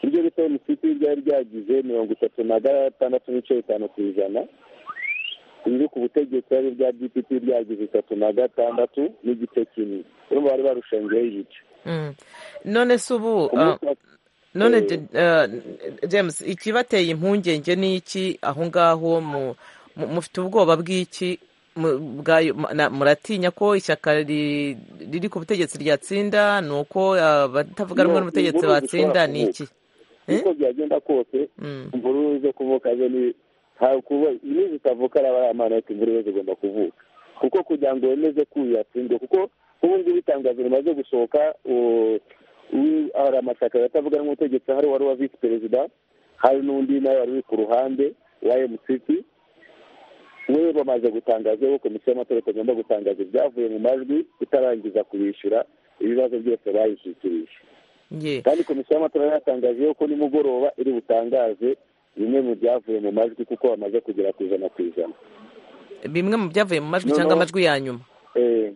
iryo bita emusipi ryari ryagize mirongo itatu na gatandatu n'ibice bitanu ku ijana ibiri ku butegetsi ari bya dpp ryagize itatu na gatandatu n'igice kimwe urumva bari barushengeho igice Mm. none se ubu Ku ah, munsi wa- none Eh. Je- ah, james ikibateye impungenge ni iki aho ngaho mu- mu- mufite ubwoba bw'iki Mu- bwayo- ma- na- muratinya ko ishyaka ri- riri ku butegetsi ryatsinda ni uko abatavuga rumwe No, n'ubutegetsi inkuru zishobora batsinda ni iki Eh? uko byagenda kose Mm. imvururu zo kuvuka zo ni nta- kuba- iyo zitavuka ari abaramana ariko imvururu zigomba kuvuka kuko kugira ngo wemeze ko uyu yatsindwe kuko ubu ngubu itangazo rimaze gusohoka u- u- hari amashyaka atavuga n'umutegetsi hari uwari uwa visi perezida hari n'undi nawe wari uri ku ruhande wa emusipi we bamaze gutangaza ko komisiyo y'amatora itagomba gutangaza ibyavuye mu majwi itarangiza kubishyura ibibazo byose bayishyikirije Ye. kandi komisiyo y'amatora yatangaje yuko nimugoroba iri butangaze bimwe mu byavuye mu majwi kuko bamaze kugera ku ijana ku ijana bimwe mu byavuye mu majwi No, cyangwa no. amajwi ya nyuma Eh,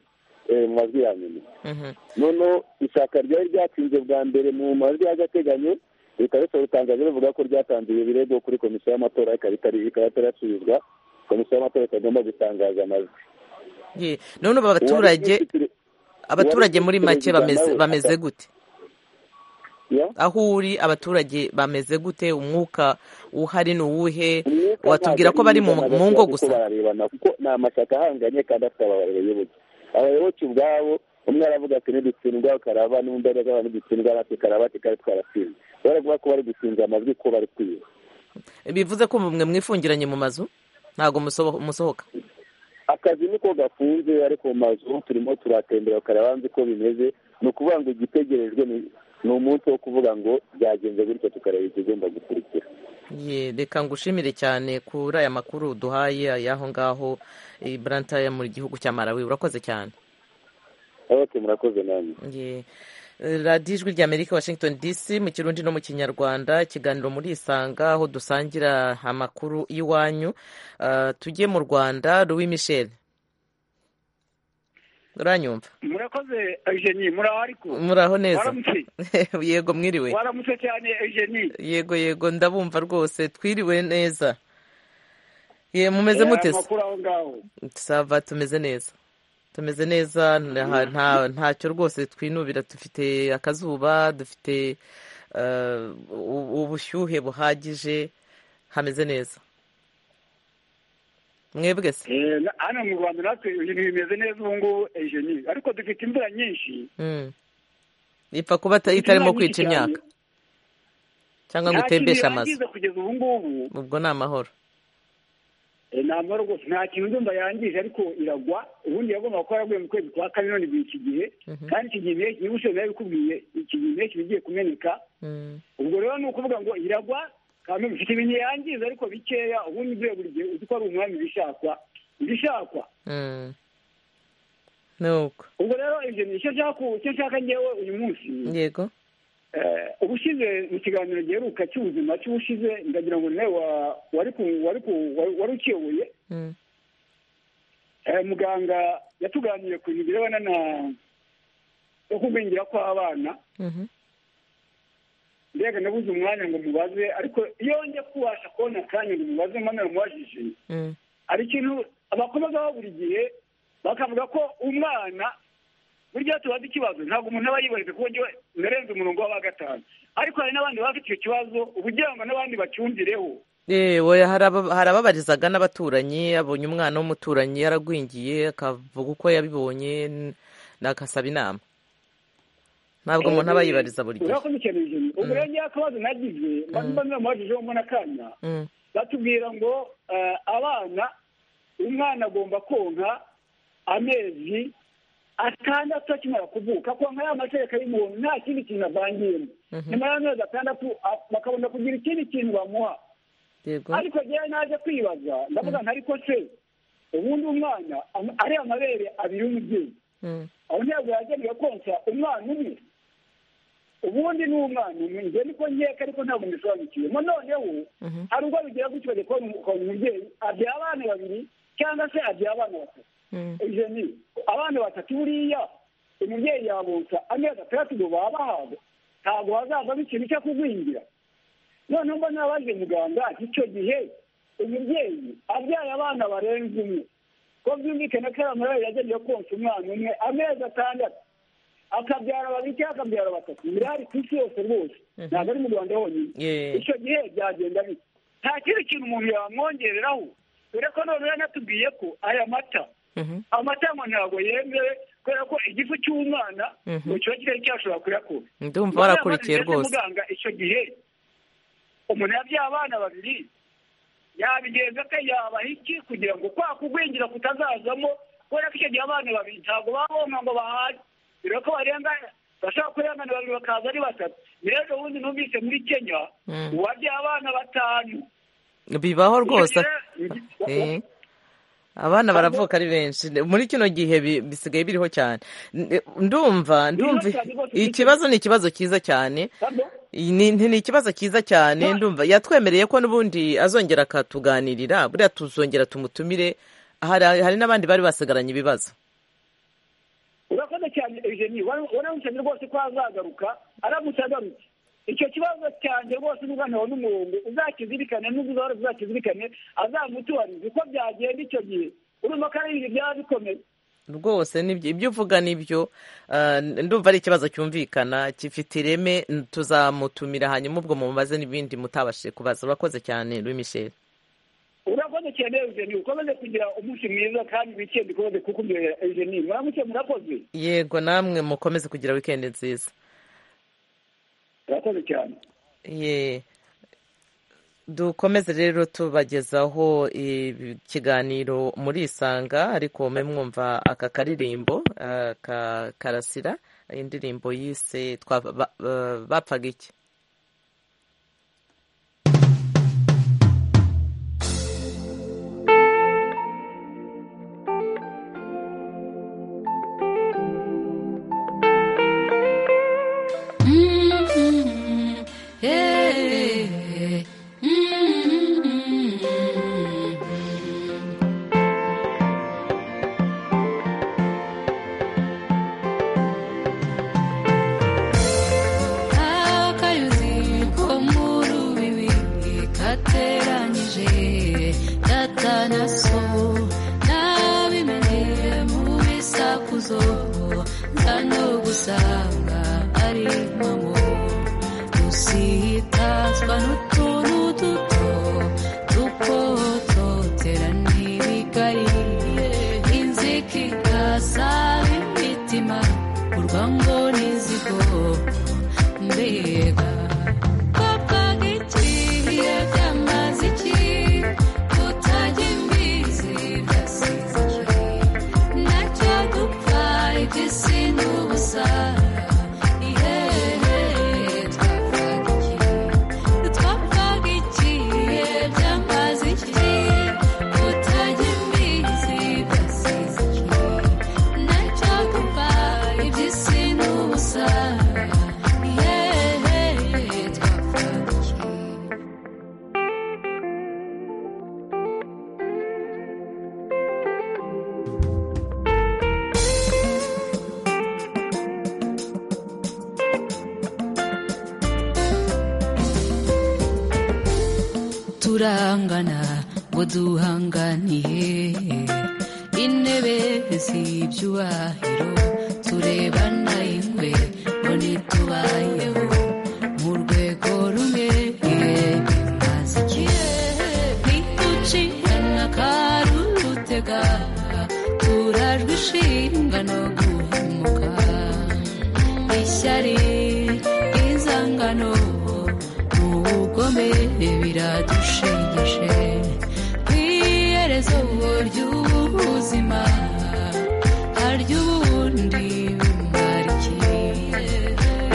eh, mu majwi ya nyuma Mhm. noneho ishyaka ryari ryatsinze bwa mbere mu majwi y'agateganyo rikaba risohora itangazo rivuga ko ryatanze ibyo birego kuri komisiyo y'amatora ikaba itari- ikaba itarasubizwa komisiyo y'amatora itagomba gutangaza amajwi Ye. none ubu Uwari abaturage Visi Perezida- abaturage muri make bameze Perezida nawe bameze ata- gute Ya? aho uri abaturage bameze gute umwuka uhari ni uwuhe Imyuka watubwira ko ntabwo bari ari mu myiza, mu ngo ntabwo gusa bararebana kuko ni amashyaka ahanganye kandi afite abayoboke abayoboke ubwabo umwe aravuga ati nidutsindwa karaba n'undi aravuga nidutsindwa natwe karaba ati kare twaratsinze baravuga ko bari gutsinda amajwi ko bari kwiba bivuze ko mwe mwifungiranye mu mazu ntabwo musoho- musohoka akazi niko gafunze ariko mu mazu turimo turatembera karaba nzi ko bimeze ni ukuvuga ngo igitegerejwe ni- ni umunsi wo kuvuga ngo byagenze gutyo tukareba ikigomba gukurikira Ye, reka ngushimire cyane kuri aya makuru duhaye y'aho ngaho i Branta yo mu gihugu cya Malawi urakoze cyane abayoboke murakoze namwe Ye. radiyo ijwi ry'amerika washington dc mu kirundi no mu kinyarwanda ikiganiro muri isanga aho dusangira amakuru y'iwanyu Ah, tujye mu rwanda louis michel uranyumva murakoze eugenie muraho ariko muraho neza waramutse yego mwiriwe waramutse cyane eugenie yego yego ndabumva rwose twiriwe neza ye mumeze mute se? amakuru aho ngaho sava tumeze neza tumeze neza nta- nta- ntacyo rwose twinubira dufite akazuba dufite eh, u- ubushyuhe buhagije hameze neza mwebwe se Eh, na- hano mu rwanda natwe ibintu bimeze neza ubu ngubu eugenie ariko dufite imvura nyinshi Mm. ipfa kuba ita- Dufite itarimo imvura nyinshi kwica cyane. imyaka cyangwa ngo nta kintu itembeshe amazu yangiza kugeza ubu ngubu ubwo ni amahoro Eh, nta mahoro rwose nta kintu ndumva yangije ariko iragwa ubundi yagomba kuba yaraguye mu kwezi kwa kane none igihe iki gihe kandi iki gihe impeshyi niba ushoboye bikubwiye iki gihe impeshyi iba igiye kumeneka Mm. ubwo rero ni ukuvuga ngo iragwa kandi bifite ibintu yangiza ariko bikeya ubundi buriya buri gihe uzi ko ari umwami bishakwa bishakwa Mm. ni uko ubwo rero ibyo ni icyo nshaka icyo nshaka ngewe uyu munsi yego Eh, ubushize mu kiganiro giheruka cy'ubuzima cy'ubushize ndagira ngo nawe wa- wari ku- wari ku- wari- wari ukiyoboye Mm. Eh, muganga yatuganiriye ku bintu birebana na no kugwingira kw'abana Mhm. mbega nabuze umwanya ngo mubaze ariko iyo njya kubasha kubona akanya ngo mubaze mwana mubajije Mm. hari ikintu bakomezaho buri gihe bakavuga ko umwana burya tubaze ikibazo ntabwo umuntu aba yibahije kuko njyewe narenze umurongo w'aba gatanu ariko hari n'abandi baba bafite icyo kibazo ubugira ngo n'abandi bacyumvireho yewe hari aba- hari ababarizaga n'abaturanyi abonye umwana w'umuturanyi yaragwingiye akavuga uko yabibonye n- agasaba inama ntabwo umuntu aba yibariza buri gihe urakoze cyane jimmy ubwo rero njyewe akabazo nagize mba namubajije mbona akanya Mm, batubwira ngo eh, abana umwana agomba konka amezi atandatu akimara kuvuka konka ya majereka y'umuntu nta kindi kintu avangiyemo nyuma y'amezi atandatu a- bakabona kugira ikindi kintu bamuha yego ariko njyewe naje kwibaza ndavuga nti ariko se ubundi umwana am- ari amabere abiri y'umubyeyi Mm, aho ntabwo yagenewe konsa umwana umwe ubundi ni umwana umwe njye niko nkeka ariko ntabwo mbisobanukiwemo noneho Mhm. hari ubwo bigira gutyo bajya kubona umu- ukabona umubyeyi abyara abana babiri cyangwa se abyara abana batatu mm, ibyo ni abana batatu buriya umubyeyi yabonsa amezi atandatu ngo baba bahabwa ntabwo hazavamo ikintu cyo kugwingira noneho mba nabaje muganga ati icyo gihe umubyeyi abyaye abana barenze umwe ko byumvikana ko ari amarebe yagenewe konsa umwana umwe amezi atandatu akabyara babiri cyangwa akabyara batatu birahari ku isi yose rwose ntabwo ari mu rwanda honyine Yeah. icyo gihe byagenda bite nta kindi kintu umuntu yamwongereraho dore ko none yanatubwiye ko aya mata mhm, amatango ntabwo yemewe kubera ko igifu cy'umwana Mhm. ngo kiba kitari cyashobora kuyakura ndumva Niyo warakurikiye mpamvu rwose ndetse muganga icyo gihe umuntu yabyaye abana babiri yabigenza ko yabaha iki kugira ngo kwa kugwingira kutazazamo kubera ko icyo gihe abana babiri ntabwo baba bonka ngo bahane bireba ko barenga bashobora kurengana babiri bakaza ari batatu rero ubundi numvise muri kenya Mm. uwabyaye abana batanu bibaho rwose Eh. Eh. abana baravuka ari benshi muri kino gihe bi- bisigaye biriho cyane N- ndumva ndumva cyane rwose, ikibazo ni ikibazo cyiza cyane Pardon? Iyi ni ni- ni ikibazo cyiza cyane Ba- ndumva yatwemereye ko n'ubundi azongera akatuganirira buriya tuzongera tumutumire hari hari n'abandi bari basigaranye ibibazo urakoze cyane eugenie waramukenye rwose ko azagaruka aramutse agarutse icyo kibazo cyanjye rwose n'ubwo ntawe n'umurongo uzakizirikane n'ubwo uzahora uzakizirikane azamutubarize uko byagenda icyo gihe urumva ko ari ibintu byaba bikomeye rwose ni byo- ibyo uvuga ni byo Ah, ndumva ari ikibazo cyumvikana gifite ireme n- tuzamutumira hanyuma ubwo mumubaze n'ibindi mutabashije kubaza urakoze cyane Louis Michel urakoze cyane Eugenie ukomeze kugira umunsi mwiza kandi weekend ikomeze kukumira Eugenie muramutse murakoze yego namwe mukomeze kugira wikendi nziza urakoze cyane Ye. dukomeze rero tubagezaho ikiganiro muri isanga ariko mwe mwumva aka karirimbo ah, ka karasira indirimbo yise twa- ba- ba- bapfaga iki akayuzi ko mu rubibi kateranyije data na so nabimenye mu bisakuzo nza no gusanga ari mamo dusitazwa n'utuntu duto tukototera n'ibigariye inzika igasaba imitima urwango n'izigo mbega bapfaga iki byamaze iki kutajya imbizi byasize iki nacyo dupfa iby'isi n'ubusa ihehe twapfaga iki twapfaga iki byamaze iki kutajya imbizi byasize iki nacyo dupfa iby'isi n'ubusa ihehe twapfaga iki turangana ngo duhanganiye intebe z'ibyubahiro turebana ingwe ngo ntitubayeho mu rwego rumwe bimaze igihe ntiducikana karutega turajwe ishinga no guhemuka ishyari inzangano ubugome biradushegeshe ku iherezo ry'ubuzima harya ubundi bimara iki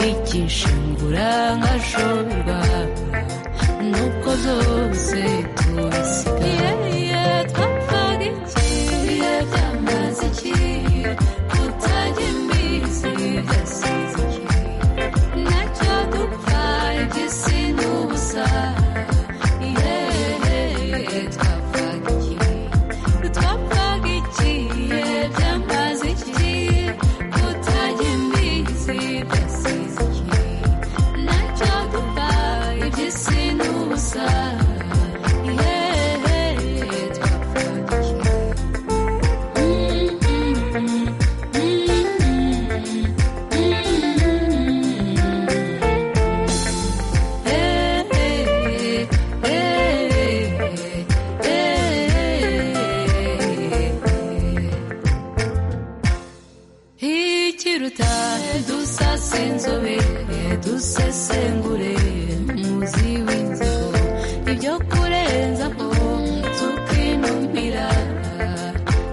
ikishingura nkashorwa nuko zose tubisigaye twapfaga iki byamaze iki kutajya imizi byasize iki nacyo dupfa iby'isi n'ubusa ihehe twapfaga iki twapfaga iki byamaze iki kutajya imbizi byasize iki nacyo dupfa iby'isi n'ubusa ihehe twapfaga iki ikiruta dusase inzobe dusesengure muzi w'inzigo ibyo kurenza ko tukinumira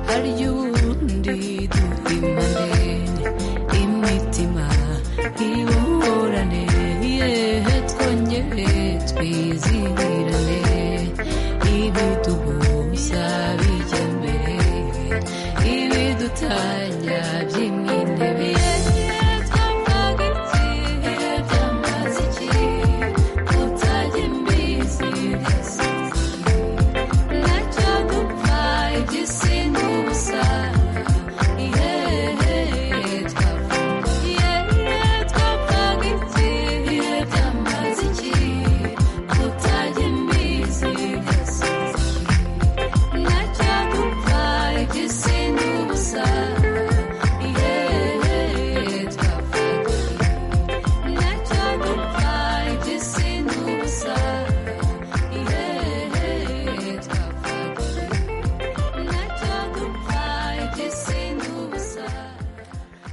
harya ubundi duhimane imitima iburane yehe twongere twizihirane ibiduhuza bijya mbere ibidutanya by'imintebe twapfaga iki byamaze iki kutajya imbizi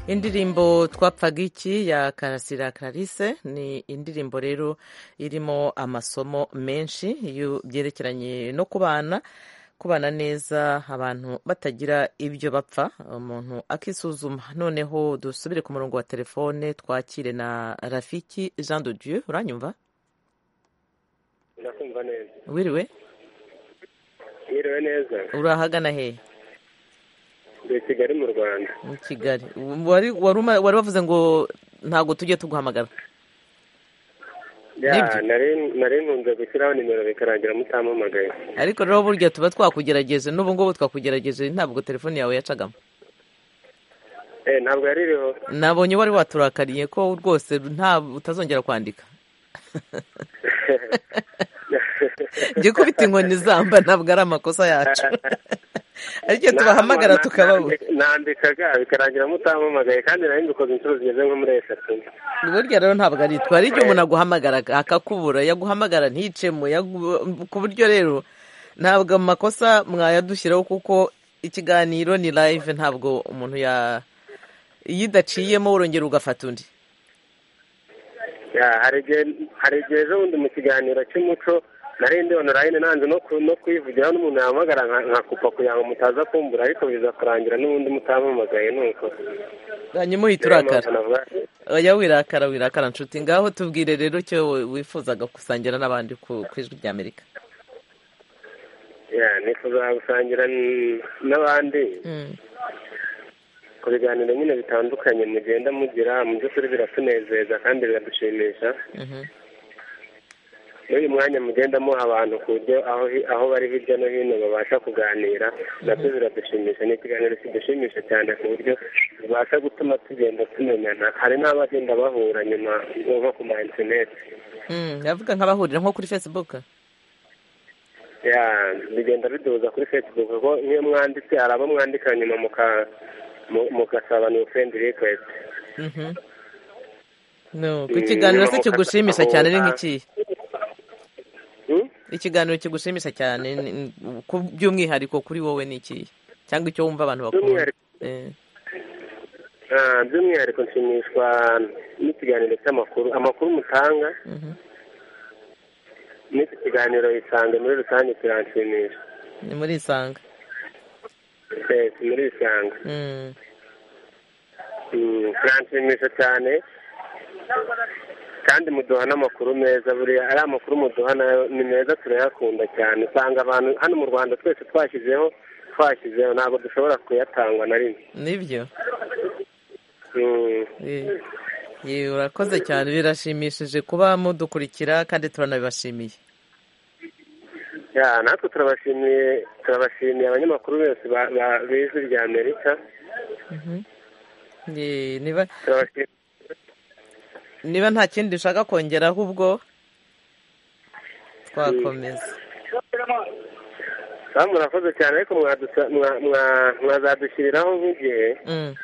indirimbo twapfaga iki ya karasira clarise ni indirimbo rero irimo amasomo menshi iyo byerekeranye no kubana kubana neza abantu batagira ibyo bapfa umuntu akisuzuma noneho dusubire ku murongo wa telefone twakire na rafiki jean de dieu uranyumva ndakumva neza wiriwe yiriwe neza urahagana hehe ndi i kigali mu rwanda mu kigali wari wari uma- wari wavuze ngo ntabwo tujye tuguhamagara Ya, Nibyo. nari- nari nkunze gushyiraho nimero bikarangira mutampamagaye ariko rero burya tuba twakugerageje n'ubu ngubu twakugerageje ntabwo telefone yawe yacagamo Eh, ntabwo yari iriho nabonye wari waturakariye ko rwose nta utazongera kwandika njye kubita inkoni zamba ntabwo ari amakosa yacu ariko tubahamagara tukababura nandikaga bikarangira mutampamagaye kandi nari mbikoze inshuro zigeze nko muri eshatu burya rero ntabwo ari twe hari igihe umuntu aguhamagara akakubura yaguhamagara nticemo yagu- ku buryo rero ntabwo amakosa mwayadushyiraho kuko ikiganiro ni live ntabwo umuntu ya iyo idaciyemo urongera ugafata undi Ya, hari igihe hari igihe ejo bundi mu kiganiro cy'umuco nari ndi onorayini nanze no ku- no kuyivugiraho n'umuntu yahamagara nka- nkakupa kugira ngo mutaza kumbura ariko biza kurangira n'ubundi mutampamagaye nuko hanyuma uhita urakara oya wirakara wirakara nshuti ngaho tubwire rero icyo we- wifuzaga gusangira n'abandi ku ku ijwi rya amerika Ya, nifuza gusangira n- n'abandi ku biganiro nyine bitandukanye mugenda mugira mu by'ukuri biratunezeza kandi biradushimisha n'uyu mwanya mugendamo abantu ku buryo aho hi- aho bari hirya no hino babasha kuganira nabyo biradushimisha ni ikiganiro kidushimisha cyane ku buryo bibasha gutuma tugenda tumenyana hari n'abagenda bahura nyuma nko ku ma interineti Mm, ndavuga nk'abahurira nko kuri facebook ya bigenda biduhuza kuri facebook kuko nk'iyo mwanditse hari abo mwandika nyuma muka- mu- mugasaba ni ufrendi rikwesiti Mhm. no ku Mm, kiganiro se nyuma kigushimisha mukata- cyane ni ahura. nk'ikihe ikiganiro kigushimisha cyane ni- ni- ku- by'umwihariko kuri wowe ni ikihe cyangwa icyo wumva abantu bakunda By'umwihariko- Eh, Ah, by'umwihariko nshimishwa n'ikiganiro cy'amakuru amakuru mutanga mhm. n'iki kiganiro isange muri rusange kiranshimisha ni muri isanga Eh, si muri isange Mm. Mm, kiranshimisha cyane kandi muduha n'amakuru meza buriya ari amakuru muduha nayo ni meza turayakunda cyane usanga abantu hano mu rwanda twese twashyizeho twashyizeho ntabwo dushobora kuyatangwa na rimwe nibyo Mm, Eh, ye, urakoze cyane birashimishije kuba mudukurikira kandi turanabibashimiye ya, natwe turabashimiye turabashimiye abanyamakuru bose ba- ba- b'ijwi rya amerika Mhm. Ye, niba turabashimiye niba nta kindi ushaka kongeraho ubwo twakomeza Ah, murakoze cyane ariko mwadusa- mwa- mwa- mwazadushyiriraho nk'igihe Mm.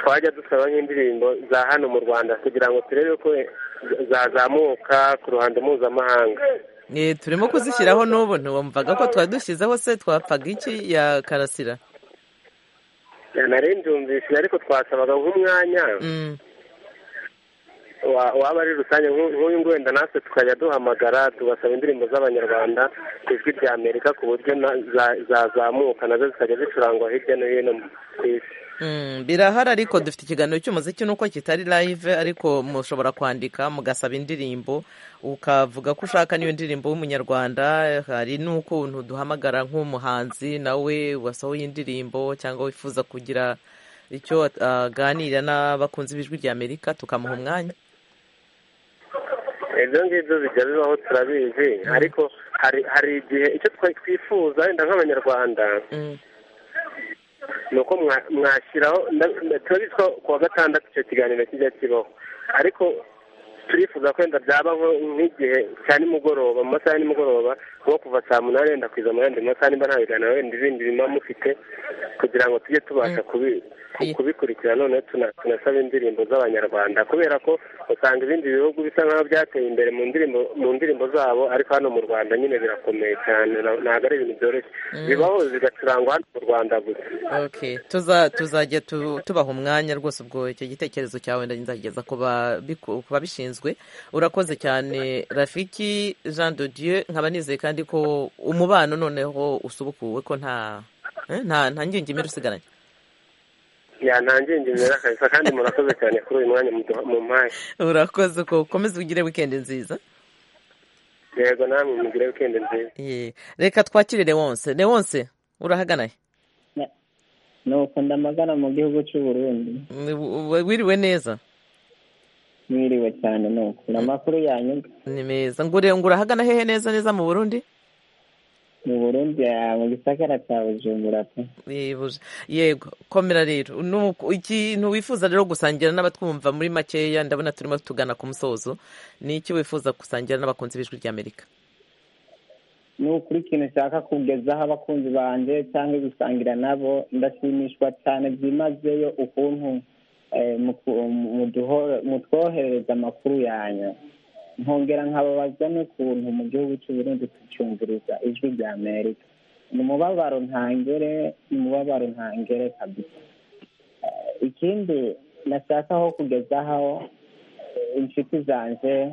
twajya dusaba nk'indirimbo za hano mu rwanda kugira ngo turebe ko zazamuka ku ruhando mpuzamahanga Eh, turimo kuzishyiraho n'ubu ntiwumvaga ko twadushyizeho se twapfaga iki ya karasira Ya, nari ndyumvishije ariko twasabaga nk'umwanya Mm. wa- waba ari rusange nk'u- nk'uyu nguyu wenda natwe tukajya duhamagara tugasaba indirimbo z'abanyarwanda ku ijwi rya amerika ku buryo na- za- zazamuka nazo zikajya zicurangwa hirya no hino ku isi Mm, birahari ariko dufite ikiganiro cy'umuziki nuko kitari live ariko mushobora kwandika mugasaba indirimbo ukavuga ko ushaka n'iyo ndirimbo y'umunyarwanda hari n'ukuntu duhamagara nk'umuhanzi nawe wasohoye indirimbo cyangwa wifuza kugira icyo at- aganira n'abakunzi b'ijwi rya amerika tukamuha umwanya ibyo ngibyo bijya bibaho turabizi ariko hari hari igihe icyo twa- twifuza wenda nk'abanyarwanda Mm. ni uko mwa- mwashyiraho na- na- turabizi ko ku wa gatandatu icyo kiganiro kijya kibaho ariko turifuza ko wenda byaba nko- nk'igihe cya nimugoroba mu masaha ya nimugoroba nko kuva saa munani wenda kugeza mu yandi masaha nimba nta biganiro wenda ibindi biba mufite kugira ngo tujye tubasha kubi- ku- kubikurikira noneho tuna- tunasaba indirimbo z'abanyarwanda kubera ko usanga ibindi bihugu bisa nk'aho byateye imbere mu ndirimbo mu ndirimbo zabo ariko hano mu rwanda nyine birakomeye cyane na- ntabwo ari ibintu byoroshye bibaho zigacurangwa hano mu rwanda gusa Okay. Tuza tuzajya tu- tubaha umwanya rwose ubwo icyo gitekerezo cyawe ndageza ku babiku- ku babishinzwe urakoze cyane rafiki jean de dieu nkaba nizeye kandi ko umubano noneho usubukuwe ko nta eh, nta nta ngingimira usigaranye ya nta ngingimira kabisa kandi murakoze cyane kuri uyu mwanya muduha- mumpaye urakoze ko ukomeze ugire wikendi nziza yego namwe mugire wikendi nziza Ye. reka twakire lewonse lewonse urahaganaye nuko ndamagana mu gihugu cy'u Burundi W- w- wiriwe neza mwiriwe cyane nuko ni amakuru yanyuze ni meza ngure ngo urahagana hehe neza neza mu burundi mu Burundi ah, mu gisagara cya Bujumbura pe Yebuje. yego komera rero Nuko ikintu wifuza rero gusangira n'abatwumva muri makeya ndabona turimo tugana ku musozo ni iki wifuza gusangira n'abakunzi b'ijwi ry'amerika ni ukuri ikintu nshaka kugezaho abakunzi banjye cyangwa gusangira nabo ndashimishwa cyane byimazeyo ukuntu eh, muku- muduho- mutwoherereza amakuru yanyu nkongera nkababaza n'ukuntu mu gihugu cy'u Burundi tucyumviriza ijwi rya amerika ni umubabaro ntangere ni umubabaro ntangere kabisa Eh, ikindi nashakaho kugezaho eh, inshuti zanjye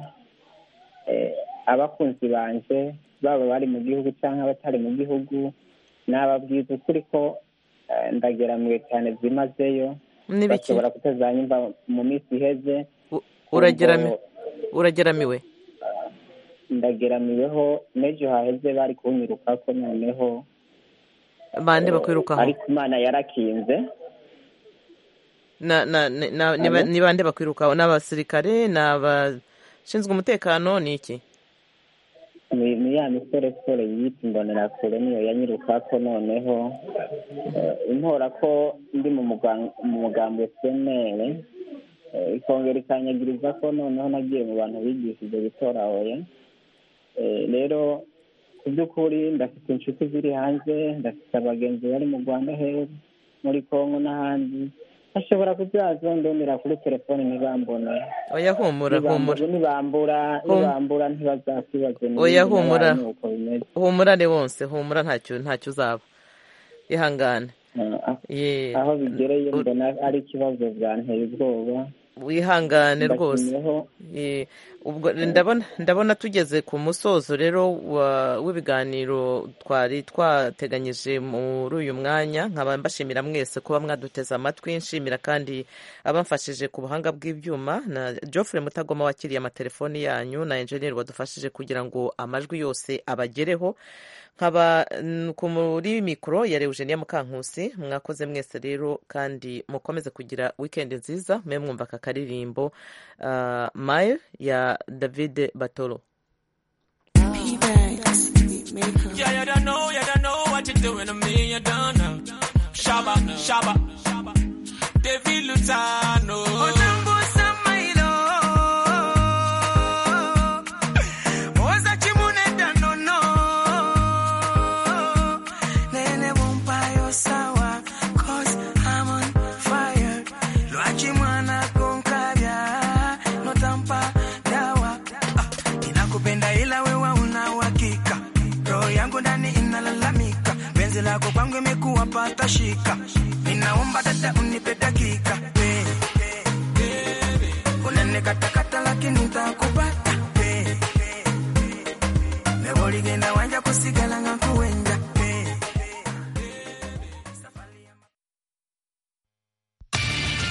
eh, abakunzi banjye baba bari mu gihugu cyangwa abatari mu gihugu nababwiza ukuri ko eh, ndageramiwe cyane byimazeyo Ni biki? bashobora kutazanyumva mu minsi iheze uragerami urageramiwe ndageramiweho n'ejo haheze bari kunyirukako noneho bande eh, bakwirukaho ariko imana yarakinze Na- na- na- na- ni ba- Alo? ni bande bakwirukaho ni abasirikare ni abashinzwe umutekano ni iki ni ni ya misoresore yiyita imbonerakure niyo yanyirukako noneho eh, intora ko ndi mu mugan- mu mugambi wemewe eh, ikongera ikanyagiriza ko noneho nagiye mu bantu bigishije bitorahoye Eh, rero ku by'ukuri ndafite inshuti ziri hanze ndafite abagenzi bari mu rwanda heza muri kongo n'ahandi bashobora kuzaza ndonera kuri telefone ntibambone oya humura humura nibambura nibambura Hum- nibambura ntibazakwibaze ni oya nde humura nabaye nuko bimeze humura ni wonse humura ntacyo ntacyo uzaba ihangane Ye. aho bigereye mbona ari ikibazo byanteye ubwoba wihangane rwose Ndashimiyeho. Ye. ubwo ndabona ndabona tugeze ku musozo rero wa- w'ibiganiro twari twateganyije muri uyu mwanya nkaba mbashimira mwese kuba mwaduteze amatwi nshimira kandi abamfashije ku buhanga bw'ibyuma na Geoffrey Mutagoma wakiriye amatelefoni yanyu na enjeniyeri wadufashije kugira ngo amajwi yose abagereho nkaba mm, ku muri mikoro ya Eugenia Mukankusi mwakoze mwese rero kandi mukomeze kugira weekend nziza mwe mwumva aka karirimbo uh, Mile ya David Batoro Yeah, you don't know, you don't know what you're doing to me, you don't know. Shaba, shaba, David Lutano. Unambusa mailo. Oza chimune danono. Nene bumpayo sawa, cause I'm on fire. Loachi mwana konkavya, no tampa dawa. Nakupenda ila wewe una uhakika, roho yangu ndani inalalamika, penzi lako kwangu imekuwa pata shika, ninaomba dada unipe dakika